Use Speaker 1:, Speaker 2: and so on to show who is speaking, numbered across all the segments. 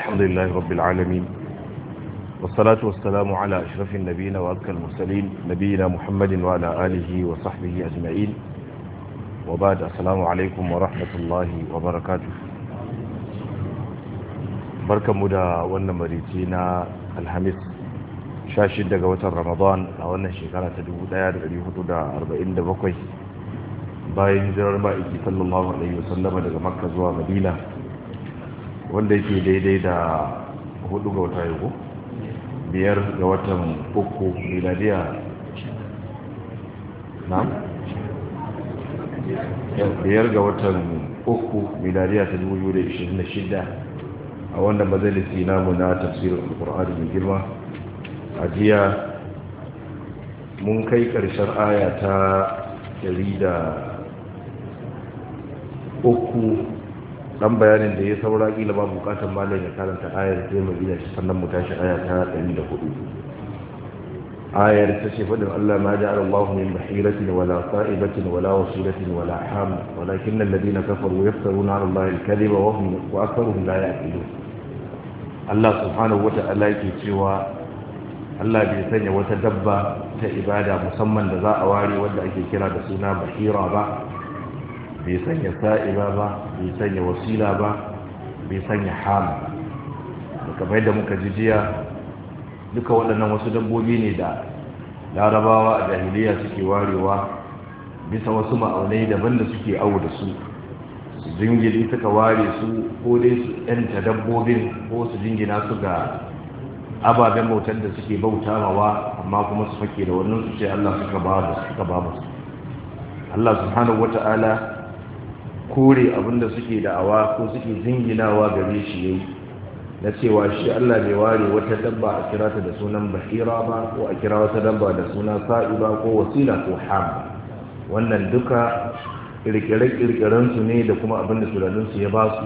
Speaker 1: الحمد لله رب العالمين والصلاة والسلام على أشرف النبيين وأذكى المرسلين نبينا محمد وعلى آله وصحبه أجمعين وبعد السلام عليكم ورحمة الله وبركاته بركة مدى ونمريتنا الحميس شاشد دقوة رمضان أولا شكرا تدو داير اليهود دا أربعين دبقوي bayan hijirar ma'aiki sallallahu alaihi wasallama daga makka zuwa madina wanda yake daidai da hudu ga wata yau biyar ga watan uku miladiya na? biyar ga watan uku miladiya ta 2026 a wannan majalisi namu na tafsirin alkur'ani mai girma a jiya mun kai ƙarshen aya ta uku dan bayanin da ya saura kila ba bukatar malam ya karanta ayar sai mu iya shi sannan mu tashi aya ta 104 ayar ta ce fadin Allah ma ja'ala Allah min bahiratin wala sa'ibatin wala wasilatin wala ham walakin alladhina kafaru yaftaruna 'ala Allah al-kadhiba wa hum wa aktharuhum la ya'qilun Allah subhanahu wata'ala yake cewa Allah bai sanya wata dabba ta ibada musamman da za a ware wanda ake kira da suna bahira ba bai sanya sa'iba ba bai sanya wasila ba bai sanya hama da kamar yadda muka ji jiya duka waɗannan wasu dabbobi ne da larabawa a jahiliya suke warewa bisa wasu ma'aunai daban da suke awo da su su jingiri suka ware su ko dai su yanta dabbobin ko su jingina su ga ababen bautar da suke bauta mawa amma kuma su fake da wannan su ce Allah suka ba da suka ba musu Allah subhanahu wata'ala kore abinda suke da'awa ko suke jinginawa gare shi yayi na cewa shi Allah bai ware wata dabba a kira ta da sunan bahira ba ko a kira wata dabba da suna sa'iba ko wasila ko ham wannan duka kirkire-kirkiren su ne da kuma abinda tunanin su ya ba su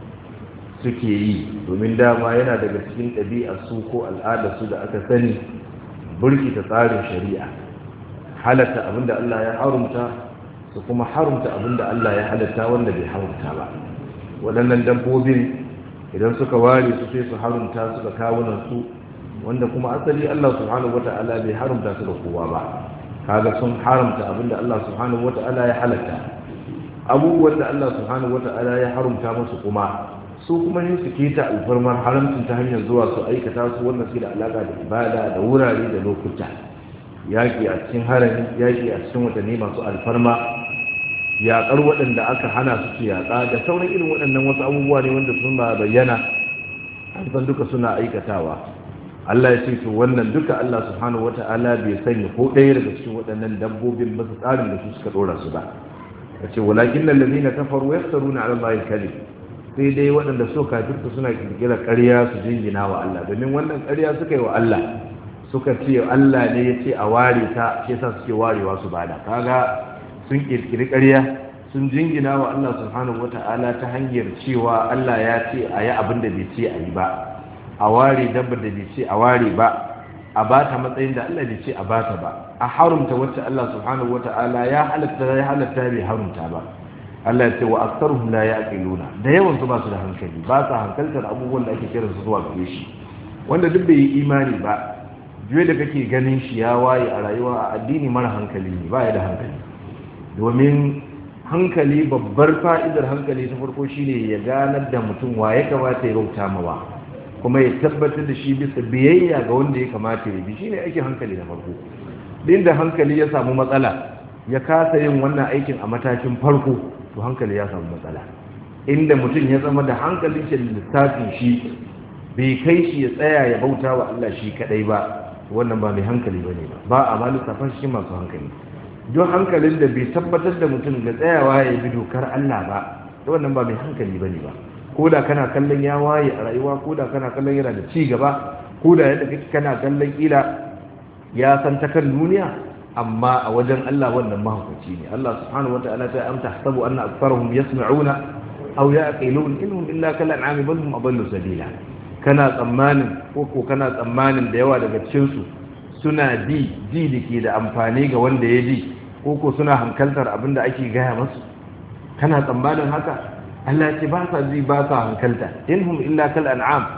Speaker 1: suke yi domin dama yana daga cikin ɗabi'ar su ko al'adar su da aka sani burkita tsarin shari'a halatta abinda Allah ya harumta su kuma harumta abinda Allah ya halatta wanda bai harumta ba waɗannan dabbobin idan suka ware su sai su harumta suka kawunan su wanda kuma asali Allah subhanahu wata'ala bai harumta su da kowa ba kaga sun haramta abinda Allah subhanahu wata'ala ya halatta abubuwan da Allah subhanahu wata'ala ya harumta musu kuma su kuma yin su keta alfarmar haramcin ta hanyar zuwa su aikata su wannan su da alaka da ibada da wurare da lokuta yaƙi a cikin harami yaƙi a cikin watanni masu alfarma yaƙar waɗanda aka hana su su yaƙa da sauran irin waɗannan wasu abubuwa ne wanda sun ba bayyana an san duka suna aikatawa Allah ya ce to wannan duka Allah subhanahu wata'ala bai sanya ko ɗaya daga cikin waɗannan dabbobin ba su tsarin da su suka ɗora su ba ya ce walakin lallazina kafaru yaftaruna ala Allah al-kadhib sai dai waɗanda so kafirta suna kirkira ƙarya su jingina wa Allah domin wannan ƙarya suka yi wa Allah suka ce Allah ne ya ce a ware ta shi yasa suke warewa su bada kaga sun kirkiri ƙarya sun jingina wa Allah subhanahu wata'ala ta hanyar cewa Allah ya ce a yi abin da bai ce a yi ba a ware dabbar da bai ce a ware ba a ba ta matsayin da Allah bai ce a ba ta ba a harumta wacce Allah subhanahu wata'ala ya halatta ya halatta bai harumta ba Allah ya ce wa aktaruhum la yaqiluna da yawan su ba su da hankali ba sa hankaltar abubuwan da ake kira su zuwa gare shi wanda duk bai yi imani ba juye da kake ganin shi ya waye a rayuwa a addini mara hankali ne ba ya da hankali domin hankali babbar fa'idar hankali ta farko shine ya ganar da mutum wa ya kamata ya bauta mawa kuma ya tabbatar da shi bisa biyayya ga wanda ya kamata ya bi shine aikin hankali na farko din da hankali ya samu matsala ya kasa yin wannan aikin a matakin farko to hankali ya samu matsala inda mutum ya zama da hankalin shi lissafin shi bai kai shi ya tsaya ya bauta wa Allah shi kadai ba wannan ba mai hankali bane ba ba a ma lissafin shi masu hankali don hankalin da bai tabbatar da mutum da tsayawa ya bi dokar Allah ba wannan ba mai hankali bane ba ko da kana kallon ya waye a rayuwa ko da kana kallon yana da ci gaba ko da yadda kake kana kallon kila ya san ta kan duniya amma a wajen Allah wannan mahaukaci ne Allah subhanahu wataala ta amta hasabu anna aktharuhum yasma'una aw yaqilun innahum illa kal an'ami bal hum adallu sabila kana tsammanin ko ko kana tsammanin da yawa daga cikin su suna ji ji dake da amfani ga wanda ya ji ko ko suna hankaltar abin da ake gaya masu kana tsammanin haka Allah ce ba sa ji ba sa hankalta inhum illa kal an'am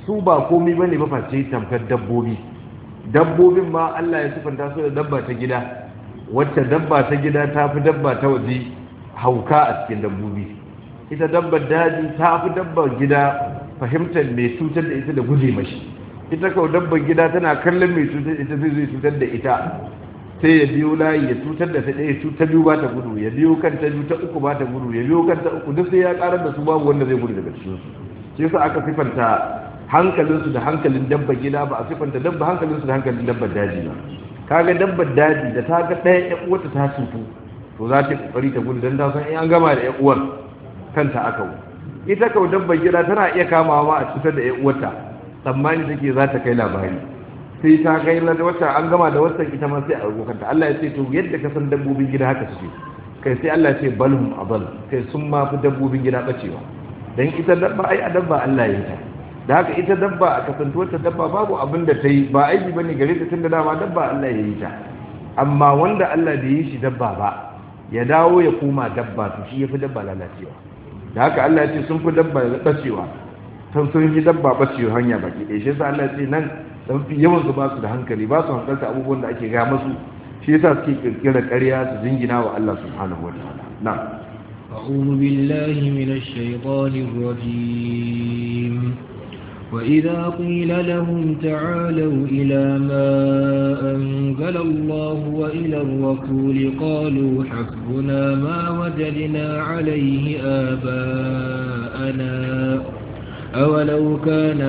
Speaker 1: su ba komai bane ba face tamkar dabbobi dabbobin ma Allah ya sifanta su da dabba ta gida wacce dabba ta gida ta fi dabba ta waje hauka a cikin dabbobi ita dabbar daji ta fi dabbar gida fahimtar mai cutar da ita da guje mashi ita kawai dabbar gida tana kallon mai cutar ita zai zai cutar da ita sai ya biyo layi ya cutar da ta ɗaya cutar biyu ba ta gudu ya biyo kanta biyu ta uku ba ta gudu ya biyo kanta uku duk sai ya karar da su babu wanda zai gudu daga cikin su shi yasa aka sifanta hankalinsu da hankalin dabba gida ba a sifanta dabba hankalinsu da hankalin dabbar daji ba kaga dabbar daji da ta ga ɗaya ƴan uwarta ta cutu to za ta kokari ta gudu dan ta san in an gama da ƴan uwar kanta aka wu ita kau dabbar gida tana iya kamawa ma a cutar da ƴan uwarta tsammani take za ta kai labari sai ta kai da wata an gama da wata ita ma sai a kanta Allah ya ce to yadda ka san dabbobin gida haka suke kai sai Allah ya ce balhum abal kai sun ma fi dabbobin gida bacewa dan ita dabba ai a dabba Allah ya yi ta da haka ita dabba a kasantuwar ta dabba babu abin da ta yi ba aiki bane gare ta tunda dama dabba Allah ya yi ta amma wanda Allah bai yi shi dabba ba ya dawo ya koma dabba to shi yafi dabba lalacewa da haka Allah ya ce sun fi dabba bacewa sun sun yi dabba bacewa hanya baki ɗaya shi yasa Allah ya ce nan dan fi yawan su ba su da hankali ba su hankalta abubuwan da ake ga masu shi yasa suke kirkira ƙarya su jingina wa Allah subhanahu wataala na'am
Speaker 2: أعوذ بالله من الشيطان الرجيم وإذا قيل لهم تعالوا إلى ما أنزل الله وإلى الرسول قالوا حسبنا ما وجدنا عليه آباءنا أولو كان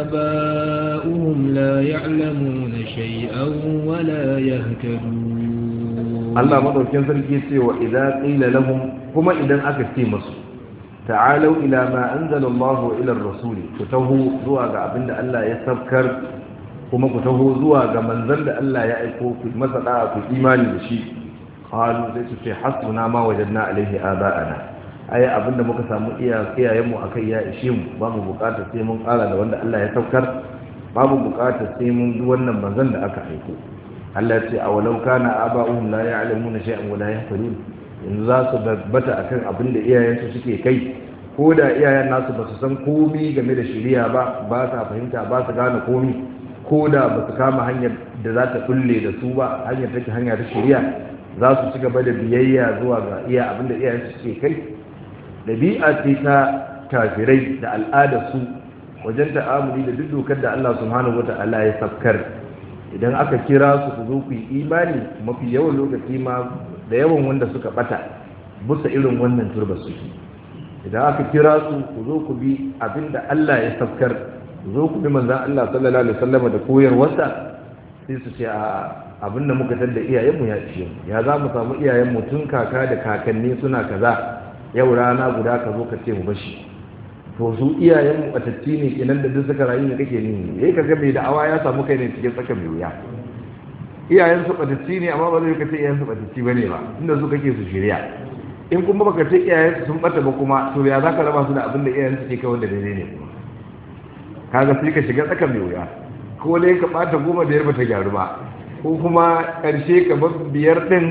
Speaker 2: آباؤهم لا يعلمون شيئا ولا يهتدون
Speaker 1: Allah madaukin sarki ce wa idza qila lahum kuma idan aka ce musu ta'alu ila ma anzala Allah wa ila ar-rasul ku taho zuwa ga abinda Allah ya sabkar kuma ku taho zuwa ga manzon da Allah ya aiko ku masa da ku imani da shi qalu sai su ce hasbuna ma wajadna alaihi aba'ana ai abinda muka samu iyayen mu akai ya ishe mu ba mu bukatar sai mun kara da wanda Allah ya sabkar babu bukatar sai mun bi wannan manzon da aka aiko Allah ce a walau kana aba'uhum la ya'lamuna shay'an wa la yahtadun yanzu za su babbata akan abin da iyayensu suke kai ko da iyayen nasu ba su san komi game da shari'a ba ba sa fahimta ba su gane komi ko da ba su kama hanyar da za ta kulle da su ba hanyar take hanya ta shari'a za su ci gaba da biyayya zuwa ga iya abin da iyayensu suke kai dabi'a ce ta kafirai da al'adar su wajen ta'amuli da duk dokar da Allah subhanahu wata'ala ya sabkar idan aka kira su ku zo ku yi imani mafi yawan lokaci ma da yawan wanda suka bata busa irin wannan turba suke idan aka kira su ku zo ku bi abinda Allah ya sabkar ku zo ku bi manzon Allah sallallahu alaihi wasallam da koyarwarsa sai su ce a abinda muka tada iyayenmu ya ishe mu ya za mu samu iyayenmu tun kaka da kakanni suna kaza yau rana guda ka zo ka ce mu bashi to su iyayen batatti ne kenan da duk suka rayu ne kake ni yayi kaga mai da'awa ya samu kai ne cikin tsaka mai wuya iyayen su batatti ne amma ba zai kace iyayen su batatti bane ba inda su kake su shirya in kuma baka ce iyayen su sun bata ba kuma to ya zaka raba su da abin da iyayen su ke kai wanda daidai ne kuma kaga sai ka shiga tsaka mai wuya ko dai ka bata goma biyar bata gyaru ba ko kuma karshe ka bar biyar din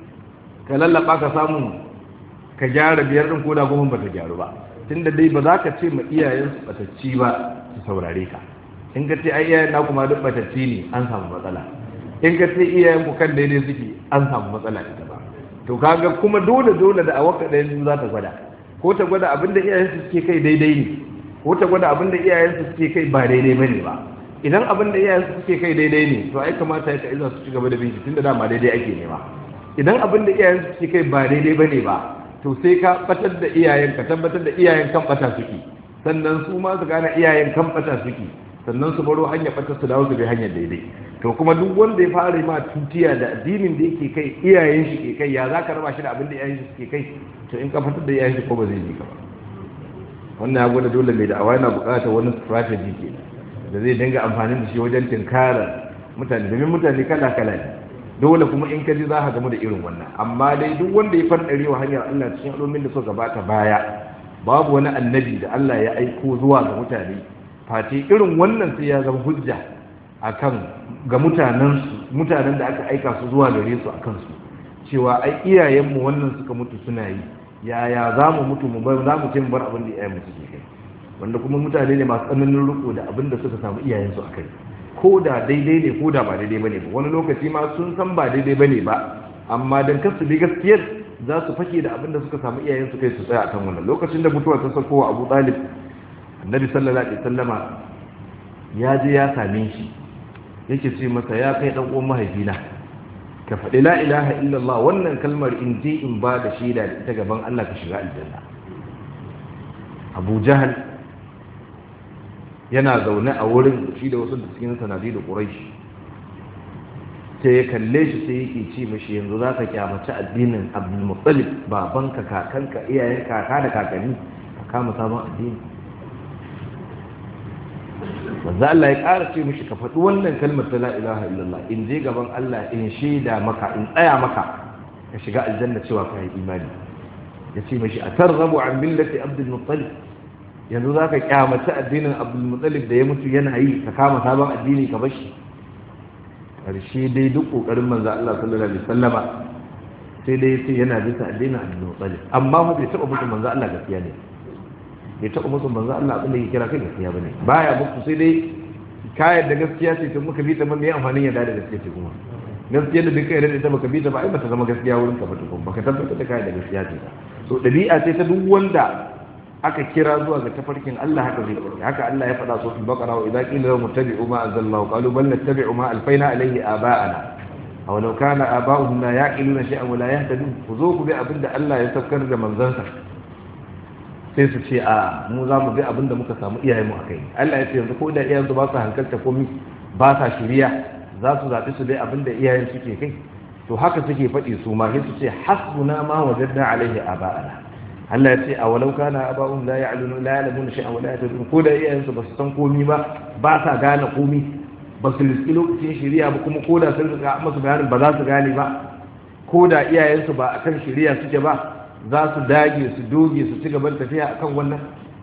Speaker 1: ka lallaba ka samu ka gyara biyar din ko da goma bata gyaru ba tunda dai ba za ka ce ma iyayensu batacci ba su saurare ka in ka ce ai iyayen na kuma duk batacci ne an samu matsala in ka ce iyayen ku kan daidai suke an samu matsala ita ba to kaga kuma dole dole da awaka da yanzu za ta gwada ko ta gwada abin da iyayensu suke kai daidai ne ko ta gwada abin da iyayensu suke kai ba daidai bane ba idan abin da iyayensu suke kai daidai ne to ai kamata ya ka iza su ci gaba da binci tunda dama daidai ake nema idan abin da iyayensu suke kai ba daidai bane ba to sai ka batar da iyayen ka tabbatar da iyayen kan bata suke sannan su ma su gane iyayen kan bata suke sannan su baro hanyar bata su dawo su bi hanyar daidai to kuma duk wanda ya fara ma tutiya da addinin da yake kai iyayen shi ke kai ya za ka raba shi da abin da iyayen shi suke kai to in ka fitar da iyayen shi ko ba zai yi ka ba wannan ya gwada dole mai da'awa yana buƙatar wani strategy ke da zai dinga amfani da shi wajen tinkara mutane domin mutane kala kala ne dole kuma in ka ji za ka gamu da irin wannan amma dai duk wanda ya fardare wa hanyar Allah cikin al'ummin da suka gabata baya babu wani annabi da Allah ya aiko zuwa ga mutane face irin wannan sai ya zama hujja akan ga mutanen su mutanen da aka aika su zuwa gare su akan su cewa ai iyayenmu wannan suka mutu suna yi yaya za mu mutu mu bar za mu ce mu bar abin da iyayenmu suke kai wanda kuma mutane ne masu tsananin riko da abin da suka samu iyayensu a kai ko da daidai ne ko da ba daidai bane ba wani lokaci ma sun san ba daidai bane ba amma dan kar su bi gaskiyar za su fake da abin da suka samu iyayensu kai su tsaya akan wannan lokacin da mutuwa ta sako wa Abu Talib Annabi sallallahu alaihi wasallama ya je ya same shi yake ce masa ya kai dan uwan mahaifina ka faɗi la ilaha illallah wannan kalmar in je in ba da shaida da ita gaban Allah ka shiga aljanna Abu Jahal yana zaune a wurin shi da wasu da cikin sanadi da Quraysh sai ya kalle shi sai yake ce mashi yanzu za ka kyamaci addinin Abdul Muttalib babanka kakanka iyayen kaka da kakanni ka kama sabon addini manzo Allah ya ƙara ce mishi ka faɗi wannan kalmar ta la ilaha illallah in je gaban Allah in shaida maka in tsaya maka ka shiga aljanna cewa ka yi imani ya ce mishi a targhabu an millati abdul muttalib yanzu za ka kyamaci addinin abdul muttalib da ya mutu yana yi ka kama sabon addini ka bashi karshe dai duk kokarin manzo Allah sallallahu alaihi wasallama sai dai yace yana bisa addinin abdul muttalib amma fa bai taba mutu manzo Allah gaskiya ne bai taɓa musu manzo Allah abin da ya kira kai gaskiya bane baya muku sai dai kayar da gaskiya ce tun muka bi ta ban da amfanin yadda da gaskiya ce kuma gaskiya da duka yadda ita baka bi ta ba ai bata zama gaskiya wurin ka ba tukun baka tabbatar da kayar da gaskiya ce ba so dabi'a ce ta duk wanda aka kira zuwa ga tafarkin Allah haka zai faɗi haka Allah ya faɗa so fil baqara wa idza qila lahum ittabi'u ma anzalallahu qalu bal nattabi'u ma alfayna alayhi aba'ana aw law kana aba'uhum la ya'qiluna shay'an wa la yahtadun ku zo ku bi abinda Allah ya saukar da manzansa sai su ce a mu za mu bi abin da muka samu iyayenmu a kai Allah ya ce yanzu ko da iyayensu ba su hankalta komi ba sa shirya za su zaɓi su dai abin da iyayen suke kai to haka suke faɗi su ma sai su ce hasbuna ma wajadna alaihi aba'ana Allah ya ce a walau kana aba'un la ya'lamu la ya'lamu shay'an wa la yahtadun ko da iyayensu ba su san komi ba ba sa gane komi ba su riski lokacin shirya ba kuma ko da sun riga masu bayanin ba za su gane ba ko da iyayensu ba akan shirya suke ba za su dage su doge su ci gaban tafiya akan wannan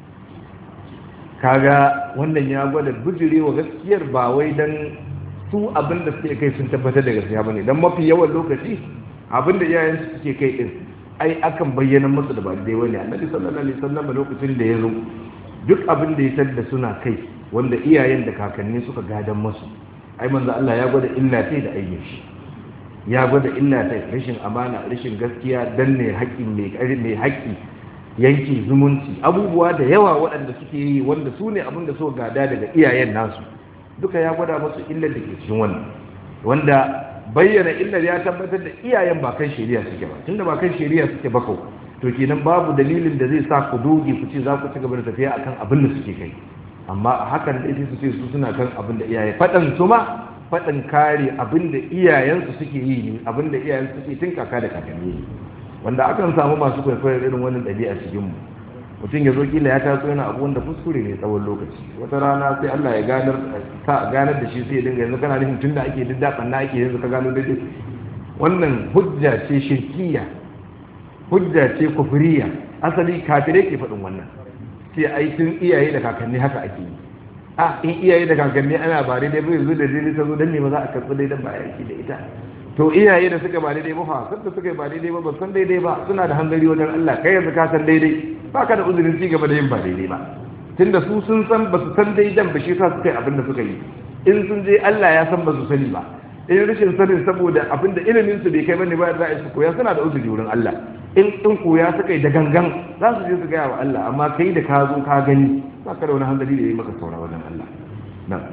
Speaker 1: kaga wannan ya gwada bijirewa gaskiyar ba wai dan su abin da suke kai sun tabbatar da gaskiya bane dan mafi yawan lokaci abin da iyayen su suke kai din ai akan bayyana musu da ba dai wani annabi sallallahu alaihi wasallam lokacin da ya zo duk abin da ya tadda suna kai wanda iyayen da kakanni suka gadan musu ai manzo Allah ya gwada illa sai da aikin shi ya gwada illa ta rashin amana rashin gaskiya danne haƙƙin mai ƙari mai haƙƙi yanki zumunci abubuwa da yawa waɗanda suke yi wanda su ne abin da suka gada daga iyayen nasu duka ya gwada musu illar da ke cikin wannan wanda bayyana illar ya tabbatar da iyayen ba kan shari'a suke ba tunda ba kan shari'a suke ba kau to kenan babu dalilin da zai sa ku doge ku ce za ku ci gaba da tafiya akan abin da suke kai amma a hakan da su ce su suna kan abin da iyaye faɗan su ma faɗin kare abinda iyayensu suke yi ne abinda iyayensu suke tun kaka da kakanni ne wanda akan samu masu kwaikwayar irin wannan ɗabi'a cikin mu mutum ya zo kila ya taso yana abu wanda kuskure ne tsawon lokaci wata rana sai Allah ya ganar ka ganar da shi sai ya dinga yanzu kana nufin tunda ake diddaɓan na ake yanzu ka gano daidai wannan hujja ce shirkiya hujja ce kufuriya asali kafirai ke faɗin wannan sai ai tun iyaye da kakanni haka ake yi a in iyaye da kakanni ana ba daidai bai zo da daidai ta zo dan ne ba za a karɓi daidai ba yaki da ita to iyaye da suka ba daidai ba fa sanda suka ba daidai ba ba san daidai ba suna da hanzari wajen Allah kai yanzu ka san daidai ba ka da uzurin ci gaba da yin ba daidai ba tunda su sun san ba su san daidan ba shi sa suka yi abin da suka yi in sun je Allah ya san ba su sani ba in rashin sanin saboda abin da ilimin su bai kai bane ba za a su koya suna da uzuri wurin Allah in in koya suka yi da gangan za su je su gaya wa Allah amma kai da ka zo ka gani ba ka da wani hanzari da ya yi maka saura wajen Allah na'am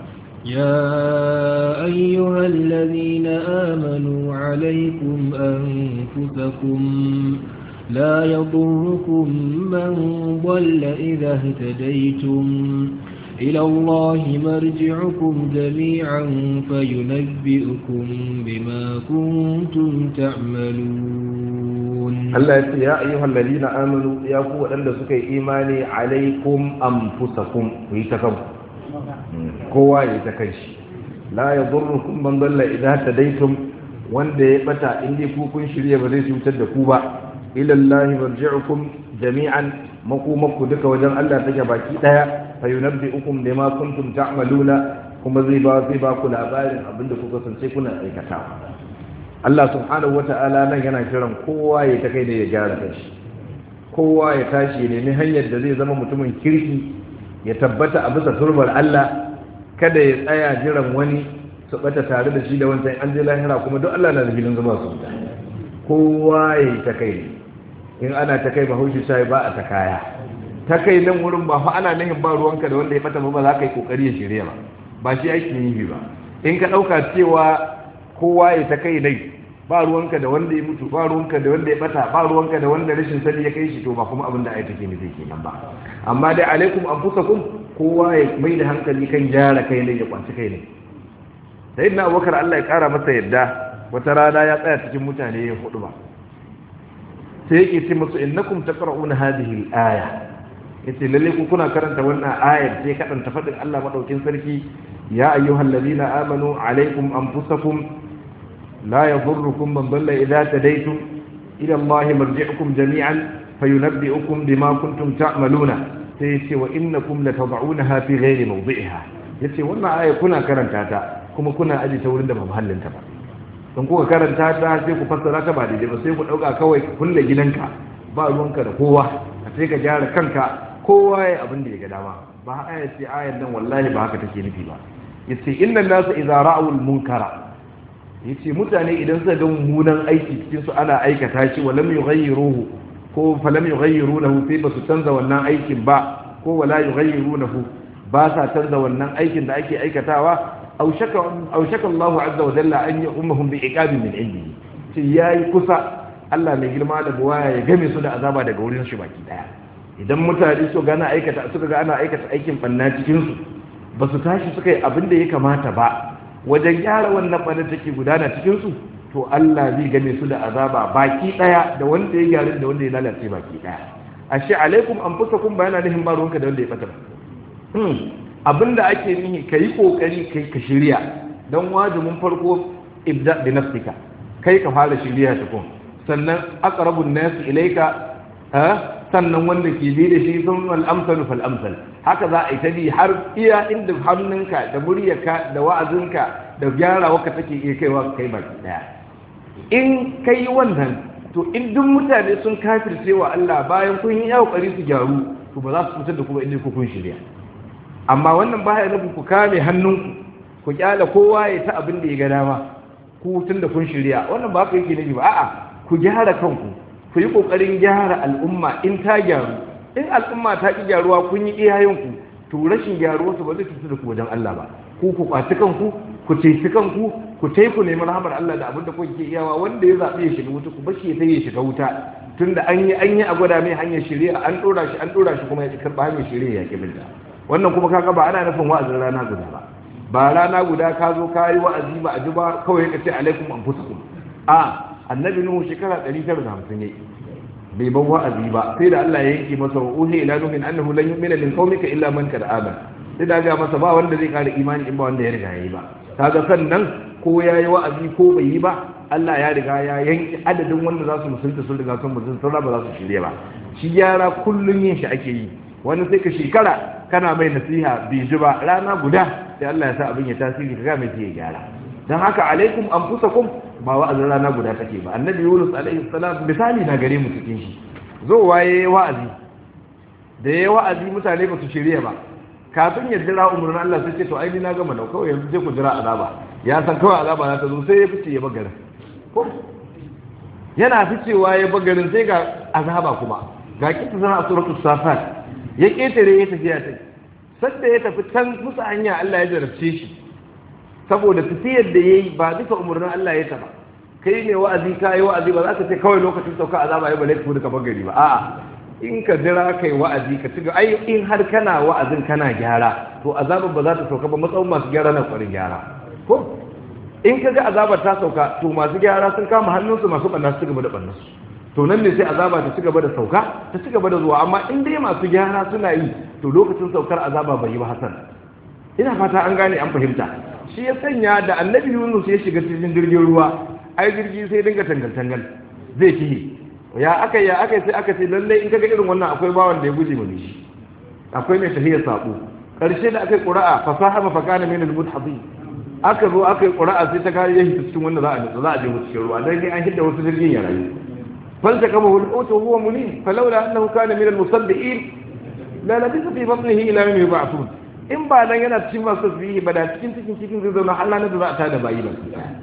Speaker 2: يا أيها الذين آمنوا عليكم أنفسكم لا يضركم من ضل إذا اهتديتم إلى الله مرجعكم جميعا فينبئكم بما كنتم تعملون
Speaker 1: الله يا أيها الذين آمنوا يا قوة أن سكي إيماني عليكم أنفسكم ويتكم kowa ya ta kai shi la ya zurrukum man dalla idan tadaitum wanda ya bata in dai ku kun shirye ba zai cutar da ku ba ila Allah marji'ukum jami'an makumakku duka wajen Allah take baki daya fa yunabbi'ukum bima kuntum ta'maluna kuma zai ba zai ba ku labarin abinda kuka sance kuna aikatawa Allah subhanahu wata'ala nan yana kiran kowa ya ta kai da ya gyara kanshi kowa ya tashi ya nemi hanyar da zai zama mutumin kirki ya tabbata a bisa turbar Allah kada ya tsaya jiran wani su bata tare da shi da wancan an je lahira kuma duk Allah na da filin zama su kowa ya yi ta kai in ana ta kai bahaushe sai ba a ta kaya ta kai nan wurin ba fa ana nahin ba ruwanka da wanda ya bata ba za ka yi kokari ya shirya ba ba shi ake yi ba in ka ɗauka cewa kowa ya ta kai dai ba ruwanka da wanda ya mutu ba ruwanka da wanda ya bata ba ruwanka da wanda rashin sani ya kai shi to ba kuma abin da ai take nufi kenan ba amma dai alaikum anfusakum kowa ya mai da hankali kan gyara kai ne ya kwanci kai ne sayyidina abubakar Allah ya kara masa yadda wata rana ya tsaya cikin mutane ya hudu ba sai yake ce musu innakum taqra'una hadhihi al-aya yace lalle ku kuna karanta wannan ayar sai kadanta fadin Allah madaukin sarki ya ayyuhal ladina amanu alaikum anfusakum la yadhurrukum man dalla idha tadaytum ila Allah marji'ukum jami'an fayunabbi'ukum bima kuntum ta'maluna sai yace wa innakum latad'unaha fi ghairi mawdi'iha yace wannan aya kuna karanta ta kuma kuna aji ta wurin da ba mahallinta ba don kuka karanta ta sai ku fassara ta ba daidai ba sai ku dauka kawai ku kulle gidanka ba ruwanka da kowa sai ka gyara kanka kowa ya abin da ya ga dama ba aya ce ayar nan wallahi ba haka take nufi ba yace inna nasu idza ra'u munkara yace mutane idan suka ga mummunan aiki cikin su ana aikata shi wa lam yughayyiruhu ko fa lam yughayyirunahu sai ba su canza wannan aikin ba ko wala yughayyirunahu ba sa canza wannan aikin da ake aikatawa aw shaka aw shaka Allah azza wa jalla an yu'ummuhum bi iqabin min indihi sai yayi kusa Allah mai girma da buwaya ya game su da azaba daga wurin shi baki daya idan mutane su gana aikata suka ga ana aikata aikin banna cikin su ba su tashi suka yi abin da ya kamata ba wajen gyara wannan banna take gudana cikin su to Allah zai game su da azaba baki daya da wanda ya gyara da wanda ya lalace baki daya ashe alaikum anfusakum bayana nihin ba ruwanka da wanda ya fata hmm abinda ake nihi kai kokari kai ka shirya dan wajibin farko ibda bi nafsika kai ka fara shirya tukun sannan aqrabun nas ilayka sannan wanda ke bi da shi sun al'amsalu fal'amsal haka za a yi ta bi har iya inda hannunka da muryarka da wa'azinka da gyara waka take iya kaiwa kai baki daya in kai wannan to in duk mutane sun kafirce wa Allah bayan kun yi kokari su gyaru to ba za su fitar da kuma inda ku kun shirya amma wannan baya nufin ku kame hannunku ku kyala kowa ya ta abin da ya ga dama ku tun da kun shirya wannan ba ka yake nufi ba a'a ku gyara kanku ku yi ƙoƙarin gyara al'umma in ta gyaru in al'umma ta ƙi gyaruwa kun yi iyayenku to rashin gyaruwa su ba zai cutu da ku wajen Allah ba ku ku kwaci kanku ku ceci kanku ku tai ku nemi rahamar Allah da abin da kuke iyawa wanda ya zaɓi ya shiga wuta ku bashi sai ya shiga wuta tunda an yi an yi a gwada mai hanyar shari'a an ɗora shi an ɗora shi kuma ya karɓa hanyar shari'a ya kibinta wannan kuma kaga ba ana nufin wa'azin rana guda ba ba rana guda ka zo ka yi wa'azi ba a ji ba kawai ka ce alaikum anfusakum a annabi nuhu shekara 950 yayi bai ban wa'azi ba sai da Allah ya yanke masa wa uhi ila nuhin annahu lan yu'mina min qaumika illa man kad amana sai da ga masa ba wanda zai kare imani in ba wanda ya riga yayi ba kaga sannan ko yayi wa'azi ko bai yi ba Allah ya riga ya yanke adadin wanda za su musulunta sun riga sun musulunta sun ba za su shirye ba shi gyara kullun yin shi ake yi wani sai ka shekara kana mai nasiha bai ji ba rana guda sai Allah ya sa abin ya tasiri ka ga mai ya gyara dan haka alaikum anfusakum ba wa'azin rana guda take ba annabi yunus alaihi salam misali na gare mu cikin shi zo waye wa'azi da yayi wa'azi mutane ba su shirye ba kafin ya jira umurnin Allah sai ce to ai ni na gama da kawai yanzu je ku jira azaba ya san kawai azaba za ta zo sai ya fice ya bagarin ko yana ficewa ya bagarin sai ga azaba kuma ga kita sana a suratul safat ya ketare ya tafi ya tafi sadda ya tafi can musu hanya Allah ya jarabce shi saboda tafiyar da ya yi ba duka umarnin Allah ya taba kai ne wa'azi ka yi wa'azi ba za ka ce kawai lokacin sauka azaba ya bale ku duka bagari ba a'a in ka jira kai wa'azi ka ci ai in har kana wa'azin kana gyara to azabar ba za ta sauka ba matsayin masu gyara na kwarin gyara ko in ka ga azabar ta sauka to masu gyara sun kama hannunsu masu ɓanna su gaba da ɓannansu to nan ne sai azaba ta ci gaba da sauka ta ci gaba da zuwa amma in dai masu gyara suna yi to lokacin saukar azaba bai yi ba hasan ina fata an gane an fahimta shi ya sanya da annabi yunus ya shiga cikin jirgin ruwa ai jirgi sai dinga tangal-tangal zai fiye ya aka ya aka sai aka ce lalle in kaga irin wannan akwai bawan da ya guje mani shi akwai mai tahiyar sabo karshe da aka yi qura'a fasaha ma fakana min al-mudhadhi aka zo aka yi qura'a sai ta kare yahi cikin wanda za a nutsu za a je mu cikin ruwa dan an hidda wasu jirgin ya rayu falta kama hul utu huwa mulim falawla annahu kana min al-musaddiqin la labisa fi batnihi ila yawmi yub'athun in ba dan yana cikin masu tasbihi ba da cikin cikin cikin zai zauna Allah na da za a tada bayi ba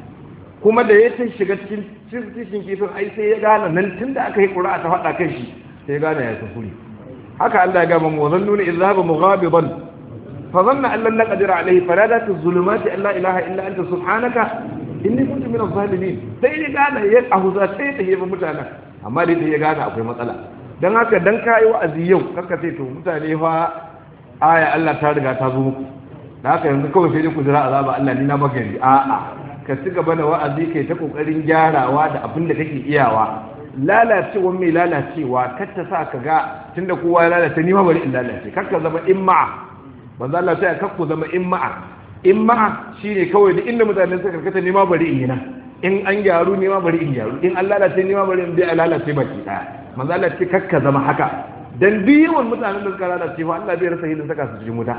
Speaker 1: kuma da ya tun shiga cikin cikin kifin ai sai ya gane nan tunda aka yi ƙura'a ta faɗa kan shi sai ya gane ya kuskure haka Allah ya gama mu zannu ne idhaba mughabidan fa zanna an lan naqdir alayhi faradat az-zulumati an la ilaha illa anta subhanaka inni kuntu min az-zalimin sai ya gane ya ahuza sai ta yi mutane amma dai sai ya gane akwai matsala dan haka dan kai wa'azi yau kaka ce to mutane fa aya Allah ta riga ta zo muku da haka yanzu kawai sai dai ku jira azaba Allah ni na maka yanzu a'a ka ci gaba da wa'azi kai ta kokarin gyarawa da abin da kake iyawa lalacewa mai lalacewa kar ta sa ka ga tunda kowa ya lalace ni ma bari in lalace kar ka zama imma'a manzo Allah sai kar ku zama imma'a imma'a shine kawai duk inda mutane suka karkata ni ma bari in yi nan in an gyaru ni ma bari in gyaru in an lalace ni ma bari in bi a lalace baki daya manzo Allah ce kar ka zama haka dan duk yawan mutanen da suka lalace fa Allah bai rasa hidin saka su cikin wuta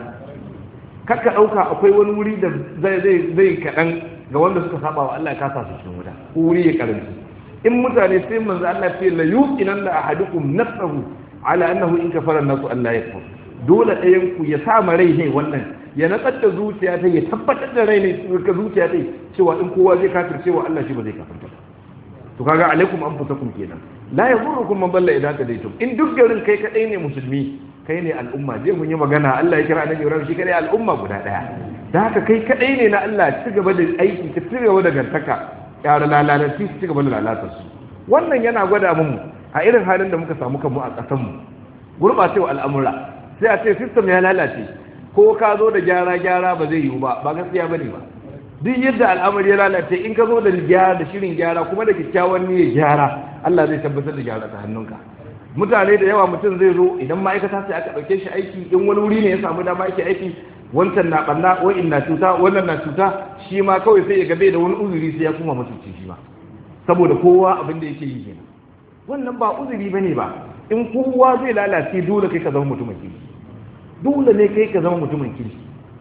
Speaker 1: kar ka dauka akwai wani wuri da zai zai zai kadan ga wanda suka saba wa Allah ya kasa su cikin wuta ko wuri ya karanci in mutane sai manzo Allah ce la yuqinan la ahadukum nafsahu ala annahu in kafara nasu Allah ya kafar dole ɗayan ku ya sa ma rai ne wannan ya natsar da zuciya ta ya tabbatar da rai ne ka zuciya ta cewa in kowa zai kafir cewa Allah shi ba zai kafirta to kaga alaikum anfusakum kenan la yadurukum man dalla idan tadaytum in duk garin kai kadai ne musulmi kai ne al'umma je mun yi magana Allah ya kira annabi Ibrahim shi kadai al'umma guda daya da haka kai kadai ne na Allah ci gaba da aiki ka ci gaba da gantaka yara lalaci su ci gaba da lalatar su wannan yana gwada mu a irin halin da muka samu kanmu a ƙasar mu gurɓacewa al'amura sai a ce system ya lalace ko ka zo da gyara gyara ba zai yiwu ba ba gaskiya bane ba duk yadda al'amari ya lalace in ka zo da gyara da shirin gyara kuma da kyakkyawan niyyar gyara Allah zai tabbatar da gyara ta hannunka mutane da yawa mutum zai zo idan ma'aikata sai aka ɗauke shi aiki in wani wuri ne ya samu dama yake aiki wancan na ɓanna wa'in na cuta wannan na cuta shi ma kawai sai ya gabe da wani uzuri sai ya kuma mutunci shi ma saboda kowa abin da yake yi kenan wannan ba uzuri bane ba in kowa zai lalace dole kai ka zama mutumin kirki dole ne kai ka zama mutumin kirki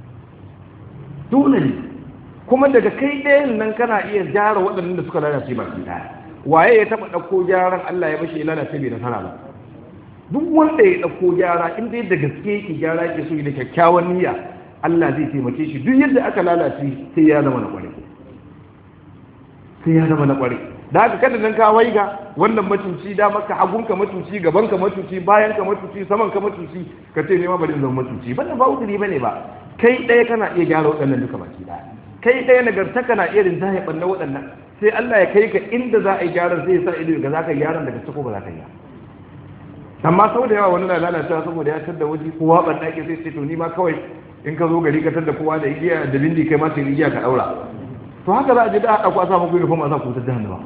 Speaker 1: dole ne kuma daga kai ɗayan nan kana iya gyara waɗannan da suka lalace baki ɗaya waye ya taɓa ɗauko gyaran Allah ya bashi ya lalace bai nasara ba duk wanda ya ɗauko gyara in dai da gaske yake gyara yake so da kyakkyawan niyya Allah zai taimake shi duk yadda aka lalace sai ya zama na ƙware sai ya zama na ƙware da haka kada nan ka waiga wannan matuci da maka hagunka matuci gabanka matuci bayanka matuci samanka matuci ka ce ne ma bari zama matuci banda ba uzuri bane ba kai ɗaya kana iya gyara waɗannan duka baki ɗaya kai ɗaya nagartaka na iya rinjaye ɓanna waɗannan sai Allah ya kai ka inda za a yi gyaran sai ya sa ido ga za ka yi gyaran daga ciko ba za ka yi amma sau da yawa wani na lalacewa saboda ya tar da waje kowa ban ɗaki sai ce to ni ma kawai in ka zo gari ka tar da kowa da igiya da bindi kai ma sai igiya ka ɗaura to haka za a je da haɗa ku a sa muku uniform a sa ku ta jahannama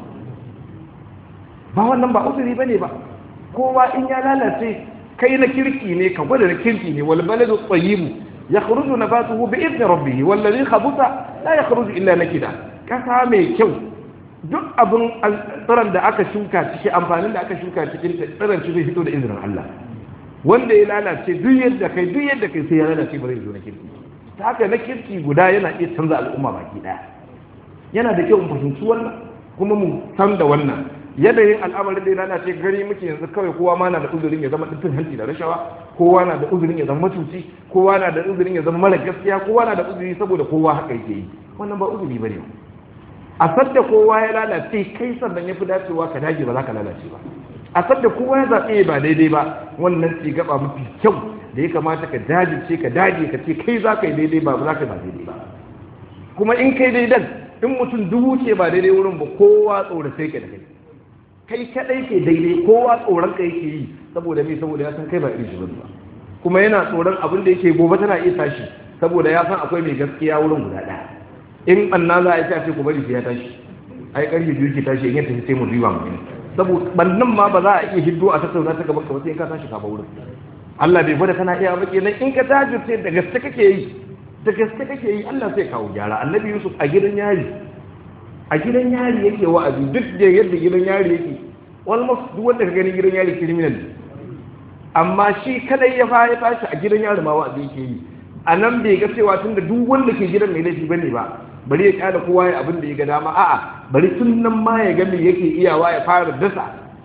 Speaker 1: ba wannan ba uzuri bane ba kowa in ya lalace kai na kirki ne ka gwada na kirki ne wal baladu tayyibu yakhruju nabatuhu bi idni rabbih wal ladhi khabutha la yakhruju illa nakida kasa mai kyau duk abin tsiron da aka shuka ciki amfanin da aka shuka cikin tsiron shi zai fito da izinin Allah wanda ya lalace duk yadda kai duk yadda kai sai ya lalace ba zai zo na kirki ta haka na kirki guda yana iya canza al'umma baki daya yana da kyau mu fahimci wannan kuma mu san da wannan yanayin al'amarin da ya lalace gari muke yanzu kawai kowa ma na da uzurin ya zama ɗin hanci da rashawa kowa na da uzurin ya zama matuci kowa na da uzurin ya zama mara gaskiya kowa na da uzuri saboda kowa haka yake yi wannan ba uzuri bane a sadda kowa ya lalace kai sannan ya fi dacewa ka dage ba za ka lalace ba a sadda kowa ya zaɓe ba daidai ba wannan ce gaba mafi kyau da ya kamata ka dajirce ka dage ka ce kai za ka yi daidai ba za ka ba daidai ba kuma in kai daidan in mutum dubu ce ba daidai wurin ba kowa tsoratai ka da kai kai kadai ke daidai kowa tsoron ka yake yi saboda me saboda ya san kai ba irin shi ba kuma yana tsoron abin da yake gobe tana iya tashi saboda ya san akwai mai gaskiya wurin guda ɗaya in anna za a yi sai ku bari sai ya tashi ai karfe biyu ke tashi in ya tafi sai mu riba mu saboda bannan ma ba za a iya hiddo a tattauna ta gaban ka ba sai in ka tashi ka ba wurin Allah bai gwada kana iya ba kenan in ka tashi sai da gaske kake yi da gaske kake yi Allah sai kawo gyara annabi Yusuf a gidan yari a gidan yari yake wa'azi duk da yadda gidan yari yake almost duk wanda ka gani gidan yari criminal amma shi kadai ya fara tashi a gidan yari ma wa'azi yake yi a nan bai ga cewa tun da duk wanda ke gidan mai laifi bane ba bari ya kada kowa ya abin da ya ga dama a'a bari tun nan ma ya ga me yake iyawa ya fara dasa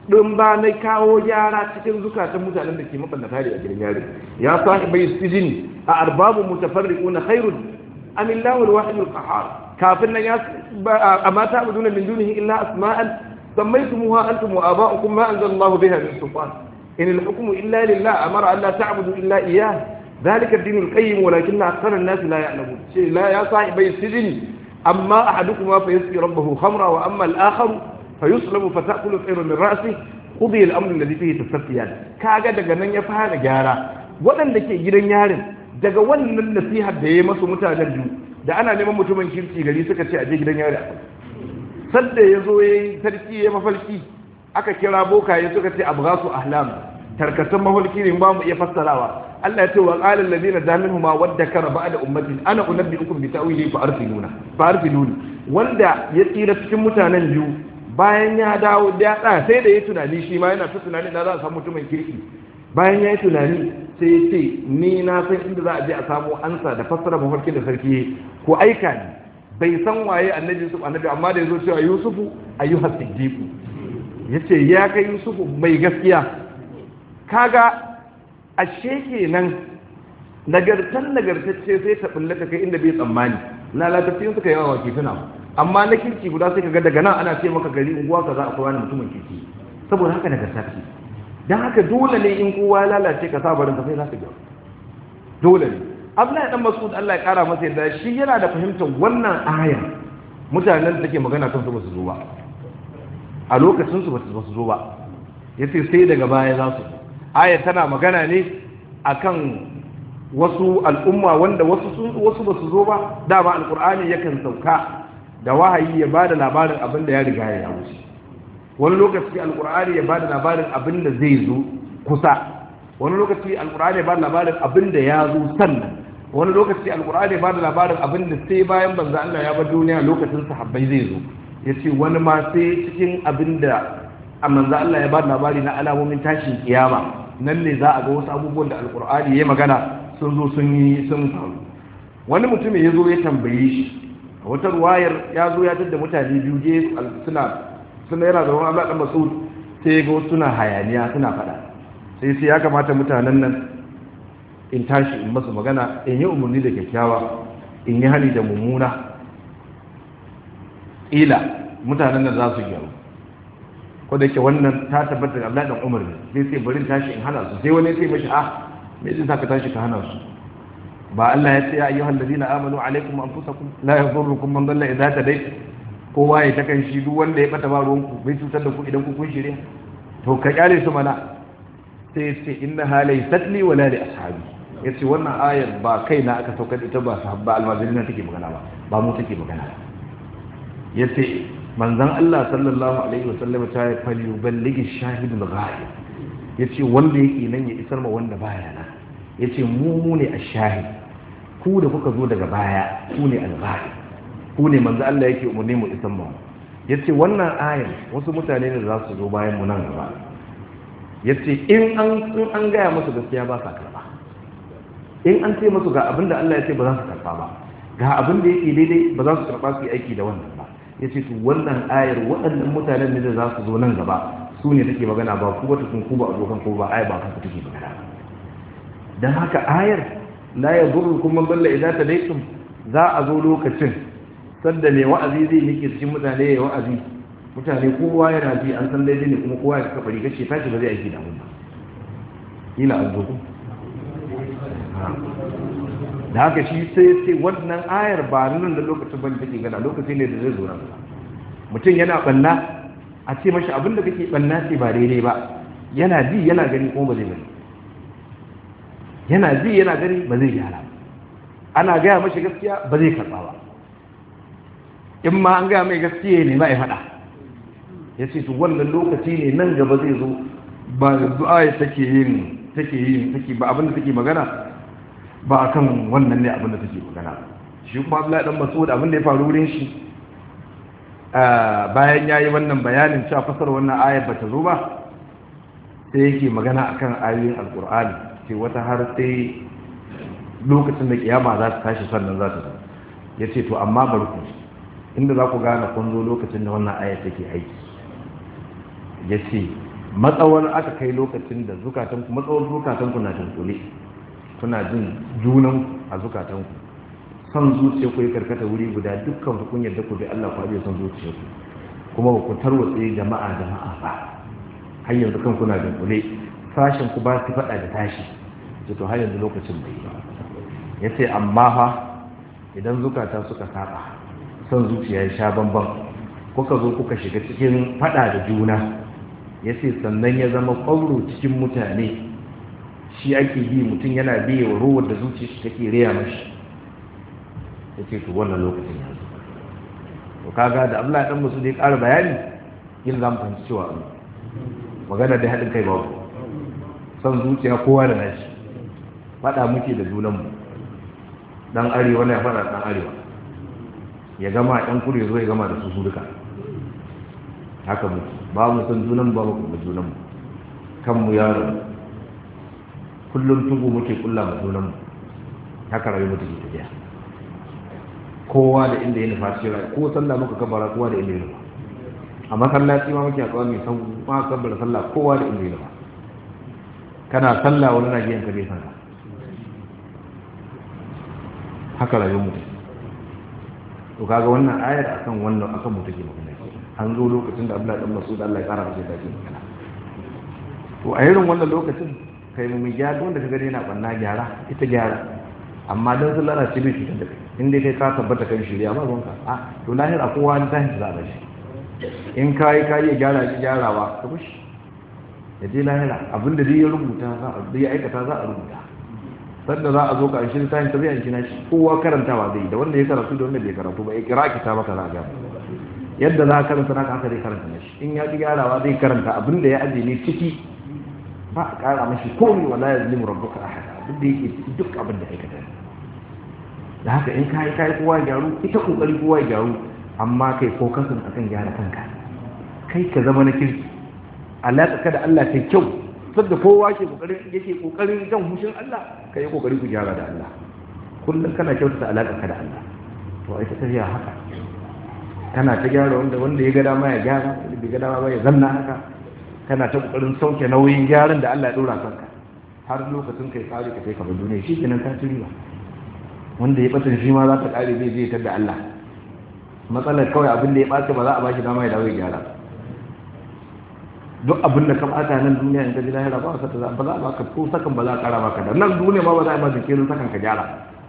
Speaker 1: ɗin ba na kawo gyara cikin zukatan mutanen da ke mabannata da a gidan yari ya sahi bai sijini a arbabu mutafarriqu na khairun am illahu alwahid alqahar kafin nan ya amma ta abuduna min dunihi illa asma'an sammaytumuha antum wa aba'ukum ma anzala Allah biha min sultan in alhukmu illa lillah amara an la ta'budu illa iyyah ذلك الدين القيم ولكن أكثر الناس لا يعلمون شيء لا يا صاحبي السجن أما أحدكما فيسقي ربه خمرا وأما الآخر فيصلب فتأكل الطير من رأسه قضي الأمر الذي فيه تستفتيان كاغا daga nan ya fara gyara waɗanda ke gidan yarin daga wannan nasihar da ya masu mutanen biyu da ana neman mutumin kirki gari suka ce a je gidan yari sadda ya zo ya yi sarki ya mafalki aka kira bokaye suka ce abu su ahlam tarkatan mafalki ne ba mu iya fassarawa Allah ya ce wa qala allazina daminhu ma wadda kara ba'da ummatin ana unabbiukum bi ta'wili fa arsiluna fa arsiluni wanda ya tsira cikin mutanen biyu bayan ya dawo da ya sai da ya tunani shi ma yana ta tunani da za a samu mutumin kirki bayan ya yi tunani sai ya ce ni na san inda za a je a samu ansa da fassara mafarkin da sarki ko aika ni bai san waye annabi yusuf annabi amma da ya zo cewa yusufu ayyuhas siddiqu yace ya kai yusufu mai gaskiya kaga ashe kenan nagartan nagartacce sai ta bulle kai inda bai tsammani lalatacce suka yawa wa kifina amma na kirki guda sai kaga daga nan ana ce maka gari unguwa kaza akwai wani mutumin kirki saboda haka nagarta ce dan haka dole ne in kowa lalace ka sa barin ka sai za ka ga dole ne Abdullahi dan Mas'ud Allah ya kara masa yadda shi yana da fahimtar wannan aya mutanen da take magana kan su ba su zo ba a lokacin su ba su zo ba yace sai daga baya za su aya tana magana ne akan wasu al'umma wanda wasu sun wasu ba su zo ba dama alqur'ani yakan sauka da wahayi ya bada labarin abin da ya riga ya wuce wani lokaci alqur'ani ya bada labarin abin da zai zo kusa wani lokaci alqur'ani ya bada labarin abin da ya zo sannan wani lokaci alkur'ani ba da labarin abin da sai bayan banza Allah ya bar duniya lokacin sahabbai zai zo ya ce wani ma sai cikin abin da a manza Allah ya ba da labari na alamomin tashin kiyama nan ne za a ga wasu abubuwan da alkur'ani ya magana sun zo sun yi sun faru wani mutum ya zo ya tambaye shi a wata ruwayar ya zo ya tada mutane biyu je suna suna yana zaune Allah dan Mas'ud sai ya ga wasu suna hayaniya suna faɗa sai sai ya kamata mutanen nan in tashi in masu magana in yi umarni da kyakkyawa in yi hali da mummuna ila mutanen da za su gyaru ko da ke wannan ta tabbatar da Allah dan Umar ne sai sai bari tashi in hana su sai wani sai mashi ah me zai saka tashi ka hana su ba Allah ya ce ya ayyuhal ladina amanu alaikum anfusakum la yadhurrukum man dalla idza tadayt kowa ya takan shi duk wanda ya bata ba ruwanku bai cutar da ku idan ku kun shirye to ka kyale su mana sai ce inna halai satli wala li ashabi yace wannan ayar ba kai na aka saukar ita ba sahabba almajirin take magana ba ba mu take magana ba yace manzon Allah sallallahu alaihi wasallam ta yi fali balligi shahidul ghaib yace wanda yake nan ya isar ma wanda baya nan yace mu mu ne ash-shahid ku da kuka zo daga baya ku ne al-ghaib ku ne manzon Allah yake umurni mu isar ma yace wannan ayar wasu mutane ne da za su zo bayan mu nan gaba ya ce in an gaya musu gaskiya ba sa karba in an ce musu ga abin da Allah ya ce ba za su karba ba ga abin da yake daidai ba za su karba su yi aiki da wannan ba ya ce to wannan ayar waɗannan mutanen ne da za su zo nan gaba su ne take magana ba ku ba tukun ku ba abokan ku ba ayar ba kanku take magana dan haka ayar la yadurrukum man dalla idza tadaytum za a zo lokacin sanda ne wa'azi zai nike cikin mutane ya wa'azi mutane kowa yana ji an san daidai ne kuma kowa ya kafa rigar ce tashi ba zai aiki da mun ba ila an zoku da haka shi sai ce wannan ayar ba nan da lokacin ban take gana lokaci ne da zai zo nan mutum yana banna a ce mashi abin da kake banna ce ba daidai ba yana ji yana gani kuma ba zai bari yana ji yana gani ba zai gyara ana gaya mashi gaskiya ba zai karɓa ba in ma an gaya mai gaskiya ne ba ya faɗa ya ce wannan lokaci ne nan gaba zai zo ba yanzu aya take yin take yin take ba abinda take magana ba akan wannan ne abinda take magana shi kuma Abdullahi dan Mas'ud abinda ya faru wurin shi bayan yayi wannan bayanin cewa fasar wannan ayar bata zo ba sai yake magana akan ayoyin alqur'ani ce wata har sai lokacin da kiyama za ta tashi sannan za ta zo yace to amma barku inda za ku gane kun zo lokacin da wannan ayar take aiki ya ce matsawar aka kai lokacin da zukatanku matsawar zukatanku na dunkule kuna jin junan a zukatanku son zuciya ku ya karkata wuri guda dukkan ku kun yarda ku bi Allah ku ajiye son zuciya ku kuma ba ku tarwatse jama'a jama'a ba har yanzu kan kuna dunkule sashen ku ba su faɗa da tashi to har yanzu lokacin bai ba ya ce amma fa idan zukata suka saba son zuciya ya sha bamban kuka zo kuka shiga cikin faɗa da juna ya ce sannan ya zama ƙwauro cikin mutane shi ake bi mutum yana biye wa ruwan da zuciya shi take riya mashi ya ce to wannan lokacin ya zo to kaga da abdullahi dan musu da ya ƙara bayani yin za mu fahimci cewa magana da haɗin kai babu son zuciya kowa da nashi faɗa muke da junanmu dan arewa ne ya faɗa dan arewa ya gama ɗan kudu ya zo ya gama da su su duka haka muke ba mu san junan ba mu kuma junan mu kanmu yaro kullum tugu muke kulla ma junan mu haka rayu mutu ke tafiya kowa da inda ya nufa shi rayu ko sallah muka kabara kowa da inda ya nufa a masallaci ma muke a tsawon mai san ma kabara sallah kowa da inda ya nufa kana sallah wani na giyan ka bai san ka haka rayu mutu to kaga wannan ayar akan wannan akan mu take magana an zo lokacin da Abdullahi dan Mas'ud Allah ya kara masa da shi magana to a irin wannan lokacin kai mu gyara wanda ka gani yana banna gyara ita gyara amma dan sun lalace bai cutar da kai in dai kai ka tabbata kan shirya ba ruwanka a to lahira kowa ni tashi za a shi in ka yi ka yi gyara shi gyarawa ka bushi ya je lahira abinda dai ya rubuta za a ya aikata za a rubuta sanda za a zo ka shi tashi ta zai yanki na shi kowa karantawa zai da wanda ya karatu da wanda bai karatu ba ya kira kita maka za a gaba yadda za a karanta naka haka zai karanta na shi in ya ji gyarawa zai karanta abin da ya aje ne ciki ba a kara mashi komi wala ya zlimu rabbuka ahada abin da yake ciki duk abin da aikata da haka in kai kai kowa gyaru ita kokari kowa gyaru amma kai fokasin akan gyara kanka kai ka zama na kirki alaƙa ka da Allah ta kyau sadda kowa ke kokarin yake kokarin jan hushin Allah kai yi kokari ku gyara da Allah kullum kana kyautata alaƙa ka da Allah to ai ta tafiya haka kana ta gyara wanda wanda ya ga dama ya gyara wanda bai ga dama ba ya zanna haka kana ta kokarin sauke nauyin gyaran da Allah ya dora kanka har lokacin kai tsari ka kai ka bar duniya shi kenan ka ci riba wanda ya bata shi ma za ta kare zai je da Allah matsalar kawai abin da ya ɓace ba za a ba shi dama ya dawo ya gyara duk abin da ka ɓata nan duniya in ka ji lahira ba ka ba za a baka ko sakan ba za a ƙara baka da nan duniya ma ba za a yi ma jinkirin sakan ka gyara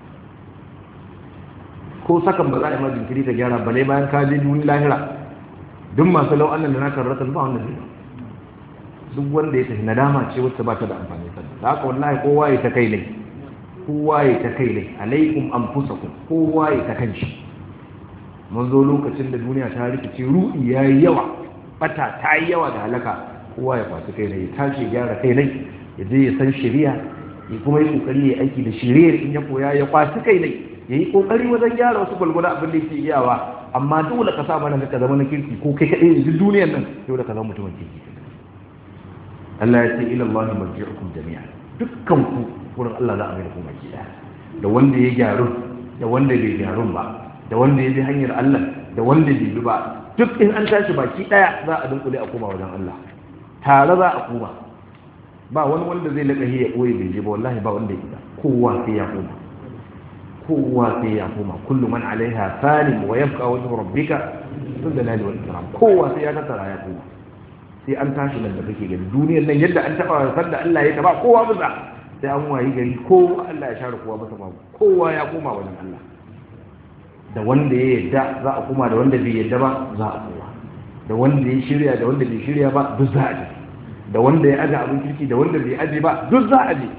Speaker 1: ko sakan ba za a yi ma jinkiri ka gyara bale bayan ka je duniya lahira duk masu lau annan da na karrata ba wanda zai duk wanda ya tafi nadama ce wacce ba ta da amfani sannan da haka wallahi kowa ya ta kai ne kowa ya ta kai ne alaikum anfusakum kowa ya ta kanshi mun zo lokacin da duniya ta rikice ruɗi ya yi yawa bata ta yi yawa da halaka kowa ya fasu kai ne ya tashi gyara kai ne ya je ya san shari'a ya kuma yi kokari ya aiki da shari'ar in ya koya ya kwasu kai ne ya yi kokari wajen gyara wasu gwalgwada abin da yake iyawa amma dole ka sa mana ka zama na kirki ko kai kaɗai yanzu duniyar nan dole ka zama mutumin kirki Allah ya ce ila Allah marji'ukum jami'a dukkan ku wurin Allah za a mai da ku baki daya da wanda ya gyaru da wanda bai gyaru ba da wanda ya bi hanyar Allah da wanda bai bi ba duk in an tashi baki daya za a dunkule a koma wajen Allah tare za a koma ba wani wanda zai laka ya koyi bai je ba wallahi ba wanda ya ida kowa sai ya koma kowa sai ya koma kullu man alaiha fanin wa yabqa wajhu rabbika dhul jalali wal ikram kowa sai ya tattara ya koma sai an tashi nan da kake gani duniyar nan yadda an taba san da Allah ya taba kowa bisa sai an wayi gari kowa Allah ya share kowa masa babu kowa ya koma wajen Allah da wanda ya yadda za a kuma da wanda bai yadda ba za a kowa da wanda ya shirya da wanda bai shirya ba duk za a je da wanda ya aje abin kirki da wanda bai aje ba duk za a je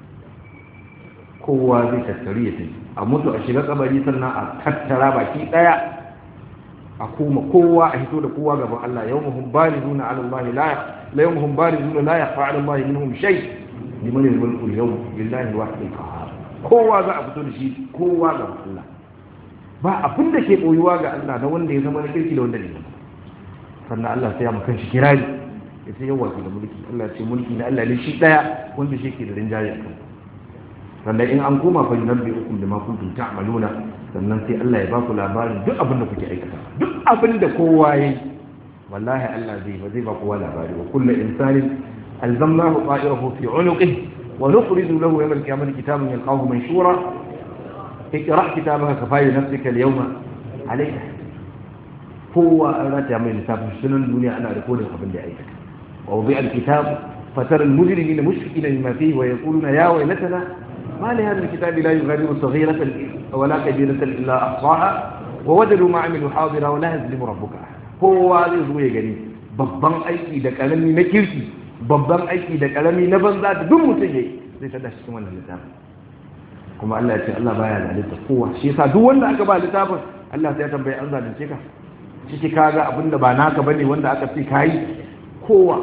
Speaker 1: kowa zai tattari ya tafi a mutu a shiga kabari sannan a tattara baki daya a kuma kowa a hito da kowa gaban Allah yawmuhum barizuna ala Allah la la yawmuhum barizuna la yakhfa ala Allah minhum shay liman al-mulku al-yawm lillahi wahid al-qahhar kowa za a fito da shi kowa gaban Allah ba abin da ke boyuwa ga Allah na wanda ya zama na kirki da wanda ne sannan Allah sai ya maka shi kirari ya sai yawa da mulki Allah ce mulki na Allah ne shi daya wanda shi ke da rinjaye a kan sannan in an koma fa yunabbi ukum bima kuntum ta'maluna sannan sai Allah ya baku labarin duk abin da kuke aikata duk abin da kowa yayi wallahi Allah zai ba zai ba kowa labari wa kullu insanin alzamnahu ta'irahu fi 'unuqihi wa nukhriju lahu yawm al-qiyamati kitaban yalqahu manshura اقرأ كتابك كفى نفسك اليوم عليك هو أراد من الكتاب السنن الدنيا أنا أقول قبل لأيك ووضع الكتاب فترى المجرمين مشفقين مما فيه ويقولون يا ويلتنا ما لهذا الكتاب لا يغادر صغيرة ولا كبيرة إلا أحصاها ووجدوا ما عملوا حاضرا ولا يظلم ربك هو zai zo ya gani babban aiki da kalami na kirki babban aiki da kalami na banza da duk mutum yayi zai tada shi cikin wannan littafin kuma Allah ya ce Allah baya zalunta kowa shi yasa duk wanda aka ba littafin Allah sai ya tambaye an zalunce ka ciki kaga abinda ba naka bane wanda aka ce kai kowa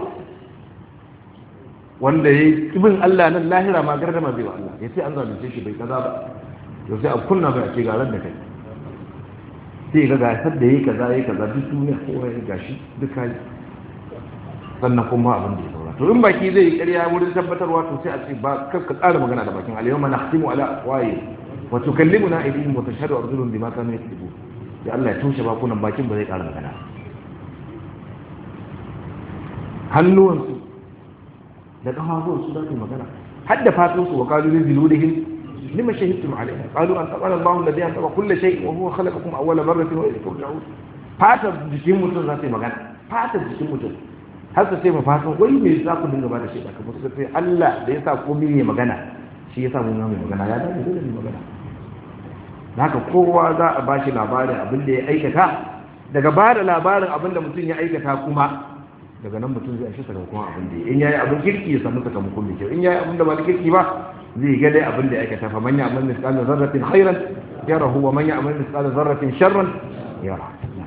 Speaker 1: wanda yayi ibn Allah nan lahira ma gardama bai wa Allah yace an zalunce shi bai kaza ba to sai a kunna bai ce ga ran da kai sai ga gasar da yayi kaza yayi kaza duk duniya kowa ya gashi duk kai sannan kuma abin da ya saura to in baki zai yi ƙarya wurin tabbatarwa to sai a ce ba kar ka ƙara magana da bakin al-yawma nakhtimu ala afwahi wa tukallimuna aydihim wa tashhadu arjuluhum bima kanu yaktubu ya Allah ya toshe bakunan bakin ba zai ƙara magana hannuwansu da kafafuwansu za su magana har da fatansu wa qalu li zuludihim lima shahidtum alayna qalu an taqala Allahu alladhi antaqa kull shay'in wa huwa khalaqakum awwala marratin wa ilayhi turja'un fatar jikin mutum za su yi magana fatar jikin mutum har su sai mu fatan wai me za ku dinga ba da shaida kamar su sai Allah da ya sa komai ya magana shi ya sa mun mai magana ya dace dole ne magana haka kowa za a bashi labarin abin da ya aikata daga ba da labarin abin da mutum ya aikata kuma daga nan mutum zai ashe sakamakon abin da ya in yayi abin kirki ya samu sakamakon mai kyau in yayi abin da ba da kirki ba zai ga dai abin da ya aikata fa man ya'mal mithqala dharratin khairan yarahu wa man ya'mal mithqala dharratin sharran yara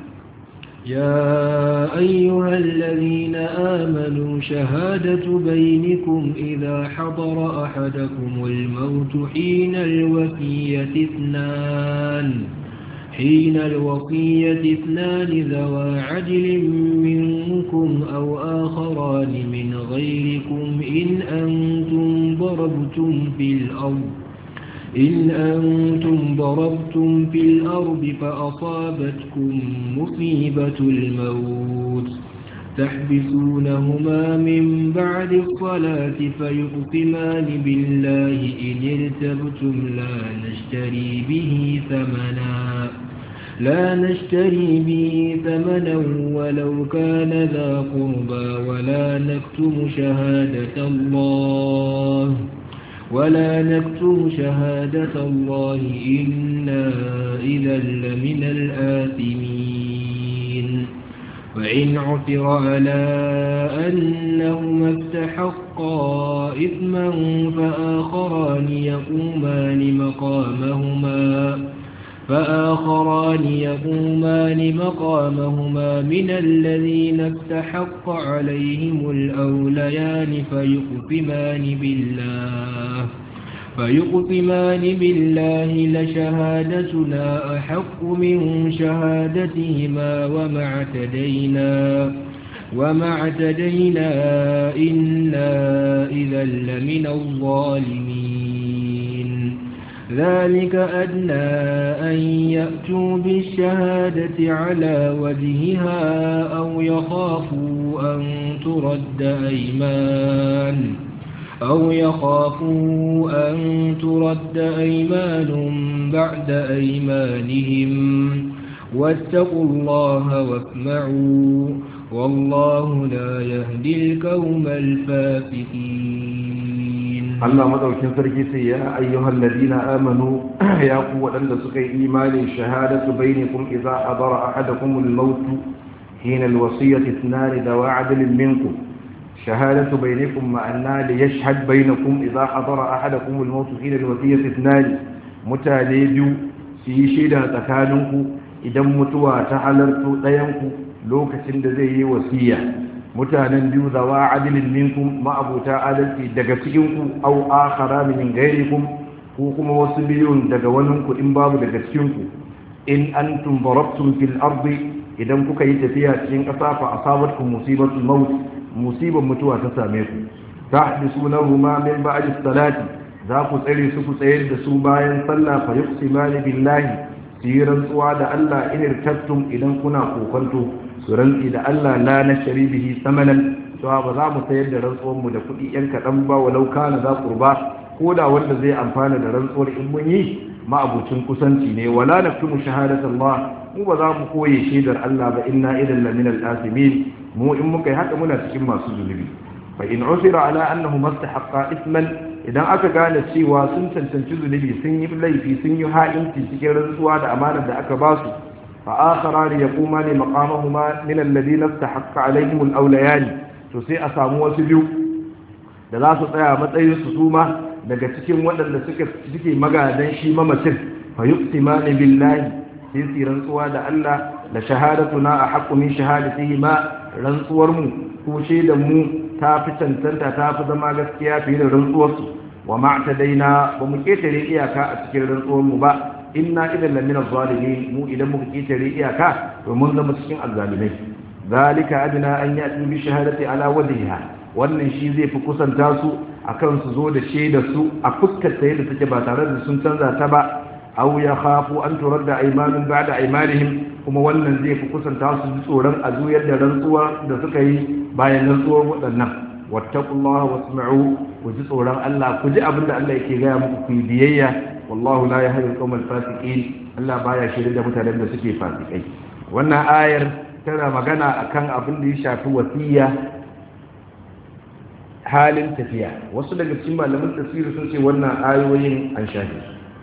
Speaker 2: يا أيها الذين آمنوا شهادة بينكم إذا حضر أحدكم الموت حين الوفية اثنان حين الوصية اثنان ذوى عدل منكم أو آخران من غيركم إن أنتم ضربتم في الأرض إن أنتم ضربتم في الأرض فأصابتكم مصيبة الموت تحبسونهما من بعد الصلاة فيقسمان بالله إن ارتبتم لا نشتري به ثمنا لا نشتري به ثمنا ولو كان ذا قربى ولا نكتم شهادة الله ولا نكتم شهادة الله إنا إذا لمن الآثمين وإن عثر على أنهما استحقا إثما فآخران يقومان مقامهما فآخران يقومان مقامهما من الذين استحق عليهم الأوليان فيقسمان بالله فيقسمان بالله لشهادتنا أحق من شهادتهما وما اعتدينا وما اعتدينا إنا إذا لمن الظالمين ذلك أدنى أن يأتوا بالشهادة على وجهها أو يخافوا أن ترد أيمان أو يخافوا أن ترد أيمان بعد أيمانهم واتقوا الله واسمعوا والله لا يهدي القوم الفاسقين
Speaker 1: Allah madaukin sarki sai ya ayyuhal ladina amanu ya ku wadanda suka yi imani shahadatu bainakum idza hadara ahadakum al-maut hina al-wasiyati ithnan dawa adlin minkum shahadatu bainakum ma'anna li yashhad bainakum idza hadara ahadakum al-maut hina al-wasiyati ithnan mutane biyu su yi shaida tsakaninku idan mutuwa ta halarto ɗayanku lokacin da zai yi wasiya mutanen biyu zawa adilin minkum ma'abuta adalci daga cikinku au akhara min gairikum ko kuma wasu biyun daga waninku in babu daga cikinku in antum darabtum fil ardi idan kuka yi tafiya cikin ƙasa fa asabatkum musibatul maut musibar mutuwa ta same ku tahdisunahuma min ba'di salati za ku tsare su ku tsayar da su bayan sallah fa yuqsimani billahi su yi rantsuwa da Allah in irtattum idan kuna kokonto su rantsi da Allah la nashri bihi samanan cewa ba za mu sayar da rantsuwar mu da kuɗi yan kaɗan ba walau kana za kurba ko da wanda zai amfana da rantsuwar in mun yi ma'abucin kusanci ne wala naktumu shahadatan Allah mu ba za mu koye shaidar Allah ba inna idan lamina al-asimin mu in muka yi haka muna cikin masu zunubi fa in usira ala annahu mastahaqqa isman idan aka gane cewa sun cancanci zunubi sun yi laifi sun yi ha'inci cikin rantsuwa da amanar da aka ba su fa akharan yaquma li maqamahuma min alladhina istahaqqa alaihim al-awlayan to sai a samu wasu biyu da za su tsaya matsayin su suma daga cikin waɗanda suke suke magadan shi mamacin fa yuqsimani billahi sai su rantsuwa da Allah da shahadatuna a haqqu min shahadatihi ma rantsuwar mu ko shaidan mu ta fi cancanta ta fi zama gaskiya fiye da rantsuwar su wa ma daina ba mu ketare iyaka a cikin rantsuwar mu ba inna idan lamina zalimin mu idan muka ketare iyaka to mun zama cikin azzalimai zalika adna an ya'ti bi shahadati ala wajhiha wannan shi zai fi kusanta su akan su zo da shaidar su a fuskar ta yadda take ba tare da sun canza ta ba aw ya khafu an turadda aymanun ba'da aymanihim kuma wannan zai fi kusanta su ji tsoron a zuyar da rantsuwa da suka yi bayan rantsuwar waɗannan wattaqullaha wasma'u ku ji tsoron Allah ku ji abinda Allah yake gaya muku ku yi biyayya wallahu la yahdi al-qawmal fasiqin Allah baya shirye da mutanen da suke fasikai wannan ayar tana magana akan abin da ya shafi wasiya halin tafiya wasu daga cikin malaman tafsiri sun ce wannan ayoyin an shafe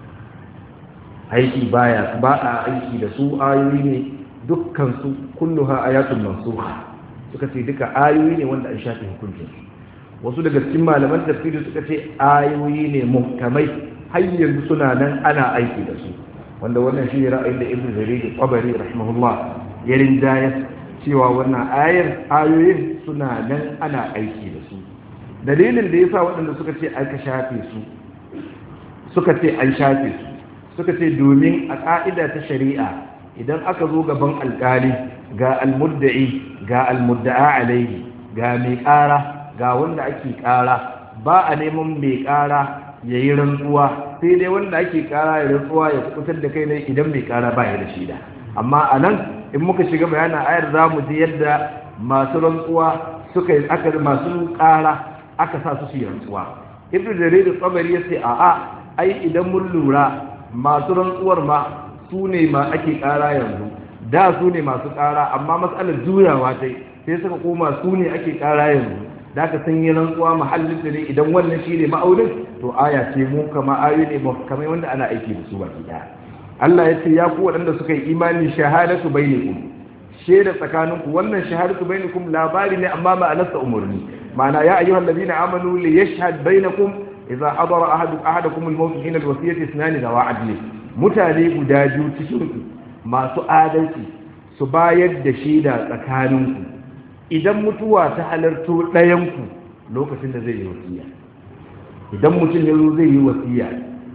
Speaker 1: aiki baya ba a aiki da su ayoyi ne dukkan su kulluha ayatul mansukha suka ce duka ayoyi ne wanda an shafe hukuncin wasu daga cikin malaman tafsiri suka ce ayoyi ne muhkamai har yanzu suna nan ana aiki da su wanda wannan shi ne ra'ayin da ibnu jarir qabari rahimahullah ya rinjaya cewa wannan ayar ayoyin suna nan ana aiki da su dalilin da yasa waɗanda suka ce aka shafe su suka ce an shafe su suka ce domin a ƙa'ida ta shari'a idan aka zo gaban alƙali ga almudda'i ga almudda'a alaihi ga mai ƙara ga wanda ake ƙara ba a neman mai ƙara ya yi rantsuwa sai dai wanda ake ƙara ya rantsuwa ya kubutar da kai ne idan mai ƙara ba ya da shida amma a nan in muka shiga bayanin ayar za mu ji yadda masu rantsuwa suka yi aka masu ƙara aka sa su su yi rantsuwa ibnu jarir tsabari ya ce a'a ai idan mun lura masu rantsuwar ma su ne ma ake ƙara yanzu da su ne masu ƙara amma matsalar juyawa ta sai suka koma su ne ake ƙara yanzu da ka san yi rantsuwa mahallin da ne idan wannan shi ne ma'aunin to aya ce mu kama ayoyi ne kamar wanda ana aiki da su baki ɗaya Allah ya ce ya ku waɗanda suka yi imani shahadatu bainakum shaida tsakaninku wannan shahadatu bainakum labari ne amma ma'anarsa umurni ma'ana ya ayyuhal ladina amanu li yashhad bainakum idza hadara ahadu ahadakum al-maut hina al-wasiyati ithnani dawa adli mutane guda biyu cikin ku masu adalci su bayar da shaida tsakaninku idan mutuwa ta halarto ɗayan ku lokacin da zai yi wasiya idan mutum ya zo zai yi wasiya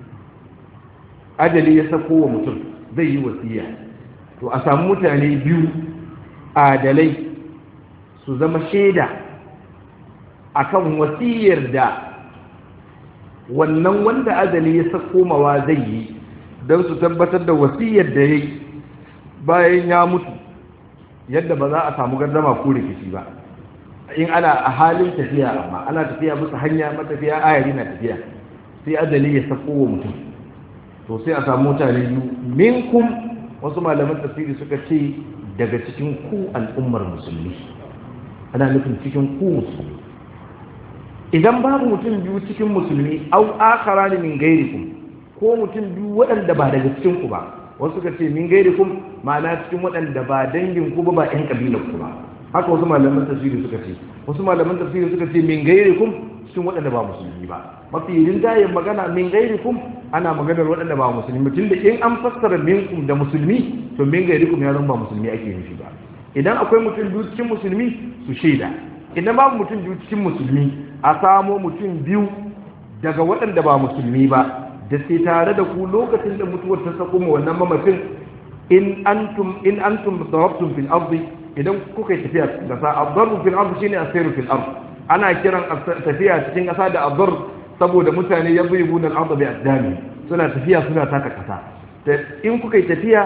Speaker 1: ajali ya sako wa mutum zai yi wasiya to a samu mutane biyu adalai su zama shaida akan wasiyar da wannan wanda ajali ya sako mawa zai yi don su tabbatar da wasiyar da ya yi bayan ya mutu yadda ba za a samu gardama ko rikici ba in ana a halin tafiya amma ana tafiya musu hanya matafiya ayari na tafiya sai ajali ya sako wa mutum to sai a samu mutane biyu minkum wasu malaman tafsiri suka ce daga cikin ku al'ummar musulmi ana nufin cikin ku musulmi idan babu mutum biyu cikin musulmi au akara ne min gairikum ko mutum biyu waɗanda ba daga cikin ku ba wasu suka ce min gairikum ma'ana cikin waɗanda ba dangin ku ba ba ƴan kabilar ku ba haka wasu malaman tafsiri suka ce wasu malaman tafsiri suka ce min gairikum cikin waɗanda ba musulmi ba mafi rinjayen magana min gairikum ana maganar waɗanda ba musulmi tunda in an fassara minkum da musulmi to min gairikum ya zama ba musulmi ake nufi ba idan akwai mutum biyu cikin musulmi su shaida idan babu mutum biyu cikin musulmi a samo mutum biyu daga waɗanda ba musulmi ba da sai tare da ku lokacin da mutuwar ta sako ma wannan mamacin in antum in antum darabtum fil ardi idan kuka yi tafiya da sa adarru fil ardi shine asiru fil ardi ana kiran tafiya cikin ƙasa da abar saboda mutane ya bai bunan arda bi addami suna tafiya suna taka ƙasa in kuka yi tafiya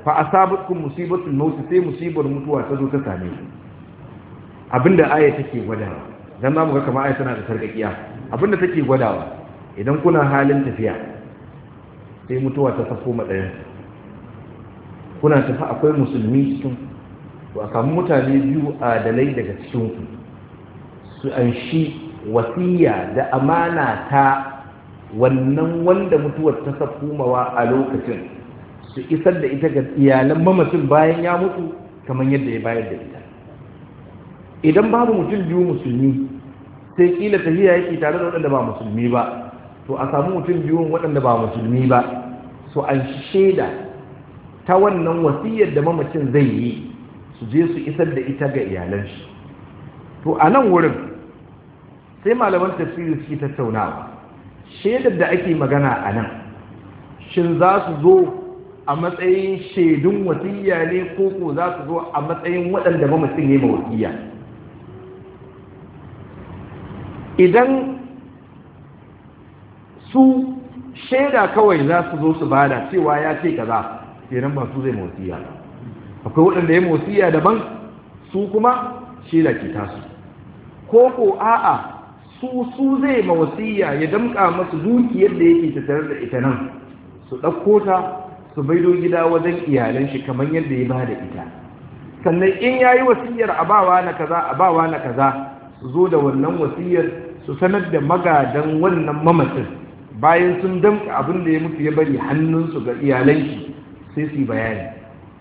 Speaker 1: fa asabatkum musibatul maut sai musibar mutuwa ta zo ta same ku abinda aya take gwadawa dan zamu ga kamar aya tana da sarkakiya abinda take gwadawa idan kuna halin tafiya sai mutuwa ta sako matsayin kuna tafi akwai musulmi cikin to a samu mutane biyu adalai daga cikin ku su an shi wasiya da amana ta wannan wanda mutuwar ta sakumawa a lokacin su isar da ita ga iyalan mamacin bayan ya mutu kamar yadda ya bayar da ita idan babu mutum biyu musulmi sai kila tafiya yake tare da waɗanda ba musulmi ba to a samu mutum biyun waɗanda ba musulmi ba su an shaida ta wannan wasiyar da mamacin zai yi su je su isar da ita ga iyalan shi to a nan wurin sai malaman tafsiri suke tattaunawa shaidar da ake magana a nan shin za su zo a matsayin shaidun wasiya ne ko ko za su zo a matsayin waɗanda mamacin ya yi wasiya idan su shaida kawai za su zo su bada cewa ya ce kaza kenan ba su zai wasiya akwai waɗanda ya wasiya daban su kuma shaida ke tasu ko ko a'a su su zai ma wasiya ya damƙa masu dukiyar da yake tattare da ita nan su ɗauko ta su baido gida wajen iyalan shi kamar yadda ya bada ita sannan in ya yi wasiyar abawa na kaza abawa na kaza su zo da wannan wasiyar su sanar da magadan wannan mamacin bayan sun damƙa abin da ya mutu ya bari hannunsu ga iyalan shi sai su yi bayani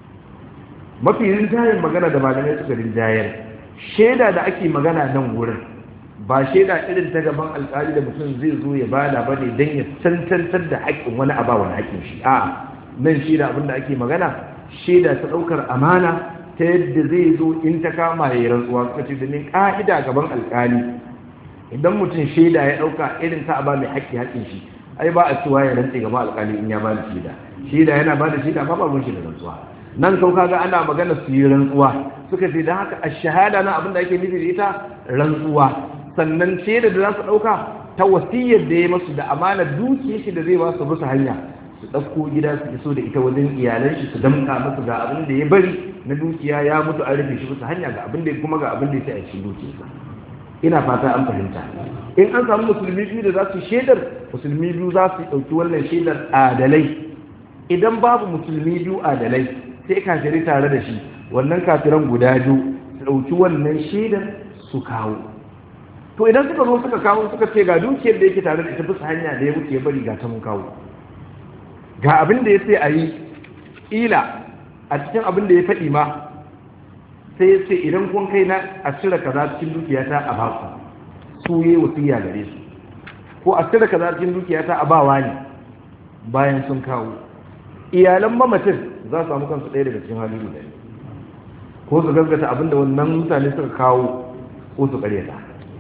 Speaker 1: mafi rinjayen magana da malamai suka rinjayar shaida da ake magana nan wurin ba shaida irin ta gaban alkali da mutum zai zo ya bada ba ne don ya cancantar da haƙƙin wani a wani haƙƙin shi a nan shaida abin da ake magana shaida ta ɗaukar amana ta yadda zai zo in ta kama ya yi rantsuwa suka ce domin ƙa'ida gaban alkali idan mutum shaida ya ɗauka irin ta ba mai haƙƙi haƙƙin shi ai ba a cewa ya rantse gaban alkali in ya ba da shaida shaida yana ba da shaida ba ba shi da rantsuwa nan kau kaga ana magana su yi rantsuwa suka ce don haka a shahada na abin da ake nufi da ita rantsuwa sannan shaida da za su ɗauka ta wasiyar da ya masu da amana dukiyar shi da zai ba su bisa hanya su ɗauko gida su iso da ita wajen iyalan shi su damka masu ga abin da ya bari na dukiya ya mutu an rufe shi bisa hanya ga abin da kuma ga abin da ya sai a cikin dukiyarsa ina fata an fahimta in an samu musulmi biyu da za su shaidar musulmi biyu za su ɗauki wannan shaidar adalai idan babu musulmi biyu adalai sai kafirai tare da shi wannan kafiran guda biyu su ɗauki wannan shaidar su kawo to idan suka zo suka kawo suka ce ga dukiyar da yake tare da ita bisa hanya da ya wuce ya bari ga ta mun kawo ga abin da ya ce a yi ila a cikin abin da ya faɗi ma sai ya ce idan kun kai na a cire kaza cikin dukiyata a baku su yi wasiya gare su ko a cire kaza cikin dukiyata a bawa ne bayan sun kawo iyalan mamacin za su samu kansu ɗaya daga cikin hali guda ko su gaskata abinda wannan mutane suka kawo ko su ƙaryata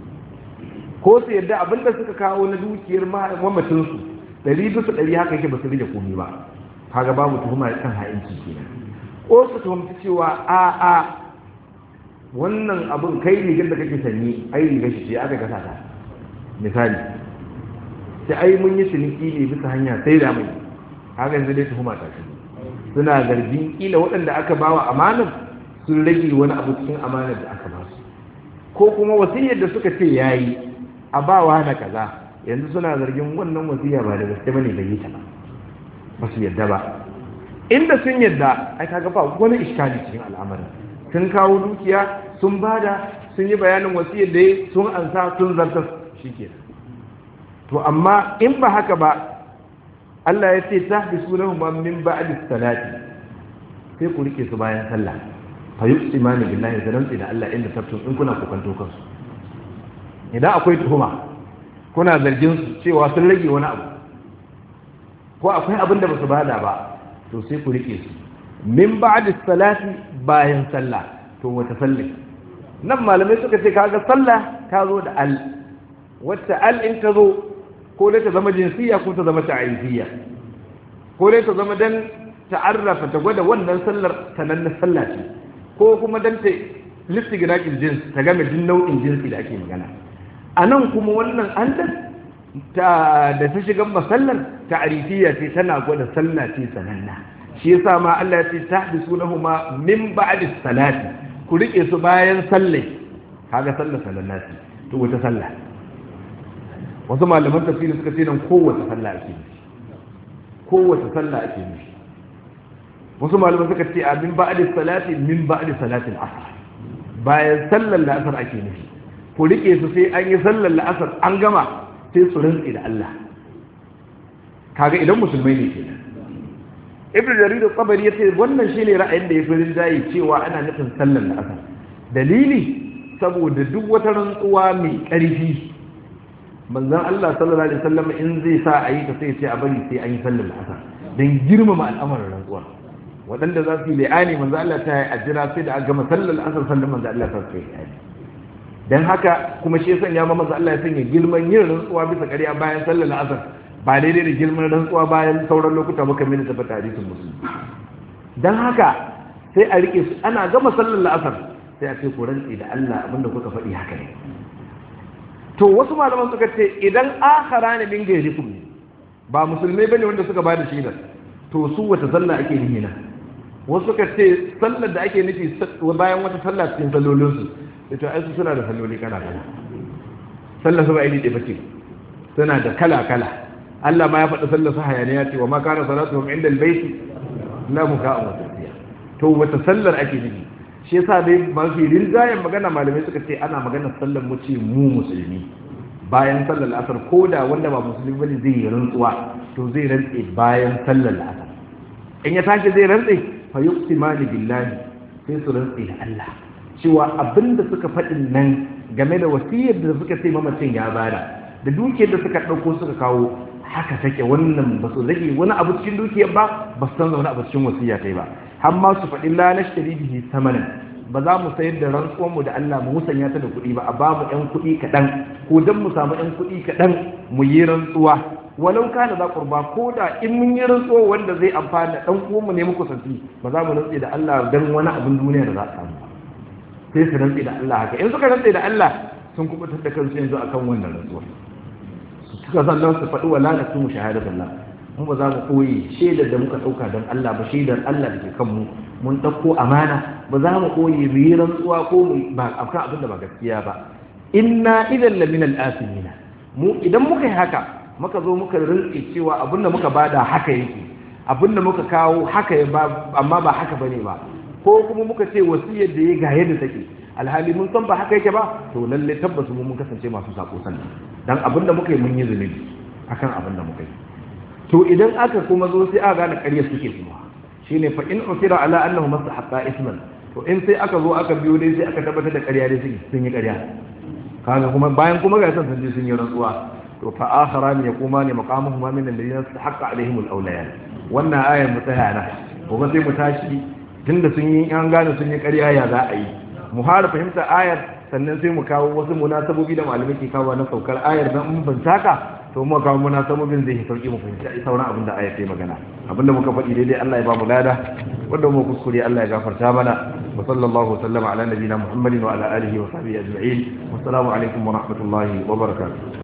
Speaker 1: ko su yadda abinda suka kawo na dukiyar mamacinsu ɗari bisa ɗari haka yake ba su rage komi ba kaga babu tuhuma kan ha'inci kenan ko su tuhumci cewa a a wannan abin kai rigar da kake sanyi ai rigar shi ce aka gasa ta misali sai ai mun yi ciniki ne bisa hanya sai da mai haka yanzu dai tuhuma ta shi suna zargin kila waɗanda aka bawa amanar sun rage wani abu cikin amanar da aka ba su ko kuma wasiyar da suka ce yayi a bawa na kaza yanzu suna zargin wannan wasiya ba da gaske bane bai yi ta ba ba su yadda ba inda sun yadda ai kaga ba wani iskali cikin al'amarin sun kawo dukiya sun bada sun yi bayanin wasiyar da sun ansa sun zarta shikenan to amma in ba haka ba Allah ya ce ta bi sunan min ba'di salati sai ku rike su bayan sallah fa yuqsimani billahi da rantsi da Allah inda tabtun in kuna kokanto kansu idan akwai tuhuma kuna zargin su cewa sun rage wani abu ko akwai abin da ba su bada ba to sai ku rike su min ba'di salati bayan sallah to wata sallah nan malamai suka ce kaga sallah ta zo da al wacce al in ta zo ko dai ta zama jinsiya ko ta zama ta'ayyiya ko dai ta zama dan ta'arrafa ta gwada wannan sallar sanannan sallah ce ko kuma dan ta listigiraqil jins ta game din nau'in jinsi da ake magana anan kuma wannan an ta da ta shiga masallar ta'arifiyya ce tana gwada sallah ce sananna shi yasa ma Allah ya ce tahdisunahuma min ba'di salati ku rike su bayan sallai kaga sallar salati to wata sallah wasu malaman tafsiri suka ce nan kowace sallah ake nufi kowace sallah ake nufi wasu malaman suka ce a min ba'di salati min ba'di salatin asr bayan sallar la'asar ake nufi ku rike su sai an yi sallar la'asar an gama sai su rantsi da Allah kaga idan musulmai ne kenan ibnu jarir al-tabari yace wannan shine ra'ayin da ya fi rinjaye cewa ana nufin sallar la'asar dalili saboda duk wata rantsuwa mai ƙarfi manzon Allah sallallahu alaihi wasallam in zai sa a yi ta sai ce a bari sai an yi sallar la'asar dan girmama al'amarin rantsuwa waɗanda za su yi la'ani manzon Allah ta yi ajira sai da a gama sallar la'asar sannan manzon Allah ta yi la'ani dan haka kuma shi ya sanya ma manzon Allah ya sanya girman yin rantsuwa bisa ƙarya bayan sallar la'asar ba daidai da girman rantsuwa bayan sauran lokuta muka mini tabbata hadisin musulmi dan haka sai a rike su ana gama sallar la'asar sai a ce ku rantsi da Allah abinda kuka faɗi haka ne to wasu malaman suka ce idan akhara ne min gairikum ne ba musulmai bane wanda suka bada shaidar to su wata sallah ake nihi na wasu suka ce sallar da ake nufi bayan wata sallah cikin sallolin su ita ai su suna da salloli kala kala sallar su ba iri ɗaya bace suna da kala kala Allah ma ya faɗi sallar su hayaniya ce wa ma kana salatuhum inda albayti la muka'u wa tasbiya to wata sallar ake nufi shi yasa dai mafi rinjayen magana malamai suka ce ana maganar sallar mu ce mu musulmi bayan sallar asar ko da wanda ba musulmi bane zai yi rantsuwa to zai rantse bayan sallar asar in ya tashi zai rantse fa yuqsimani billahi sai su rantse da Allah cewa abinda suka faɗin nan game da wasiyar da suka ce mamacin ya bada da dukiyar da suka ɗauko suka kawo haka take wannan ba su rage wani abu cikin dukiyar ba ba su san wani abu cikin wasiya kai ba har ma su faɗi la nashtari bihi samanan ba za mu sayar da rantsuwar mu da Allah mu musanya ta da kuɗi ba a ba mu ɗan kuɗi kaɗan ko dan mu samu ɗan kuɗi kaɗan mu yi rantsuwa walau kana za qurba ko da in mun yi rantsuwa wanda zai amfana ɗan uwan mu ne muku santi ba za mu rantse da Allah dan wani abin duniya da za a samu sai su rantse da Allah haka in suka rantse da Allah sun kubutar da kansu yanzu akan wannan rantsuwa suka sannan su faɗi wala na su shahadatu Allah mu ba za mu koyi shaidar da muka ɗauka don Allah ba shaidar Allah da ke kanmu mun ɗauko amana ba za mu koyi mu yi rantsuwa ko mu ba akan abin da ba gaskiya ba inna idan la min al-asimina mu idan muka yi haka muka zo muka rinke cewa abin da muka bada haka yake abin da muka kawo haka ya ba amma ba haka bane ba ko kuma muka ce wasiyar da ya ga yadda take alhali mun san ba haka yake ba to lalle tabbas mu mun kasance masu sako sannan dan abin da muka yi mun yi zunubi akan abin da muka yi to idan aka kuma zo sai aka gane ƙarya suke kuma shine fa in usira ala annahu mastahaqqa isman to in sai aka zo aka biyo dai sai aka tabbatar da ƙarya dai suke sun yi ƙarya kaga kuma bayan kuma ga san sun je sun yi rantsuwa to fa akharan yaquma li maqamuhuma min alladhina istahaqqa alaihim alawliyan wannan ayar mu tsaya na kuma sai mu tashi tunda sun yi an gane sun yi ƙarya ya za a yi mu fara fahimta ayar sannan sai mu kawo wasu munasabobi da malamai ke kawo na saukar ayar dan mun bantaka to mu kawo munasabobin zai sauki mu fahimta sauran abin da ayar ta magana abin da muka faɗi daidai Allah ya ba mu lada wanda mu kuskure Allah ya gafarta mana wa sallallahu sallama ala nabiyina muhammadin wa ala alihi wa sahbihi ajma'in wassalamu alaikum wa rahmatullahi wa barakatuh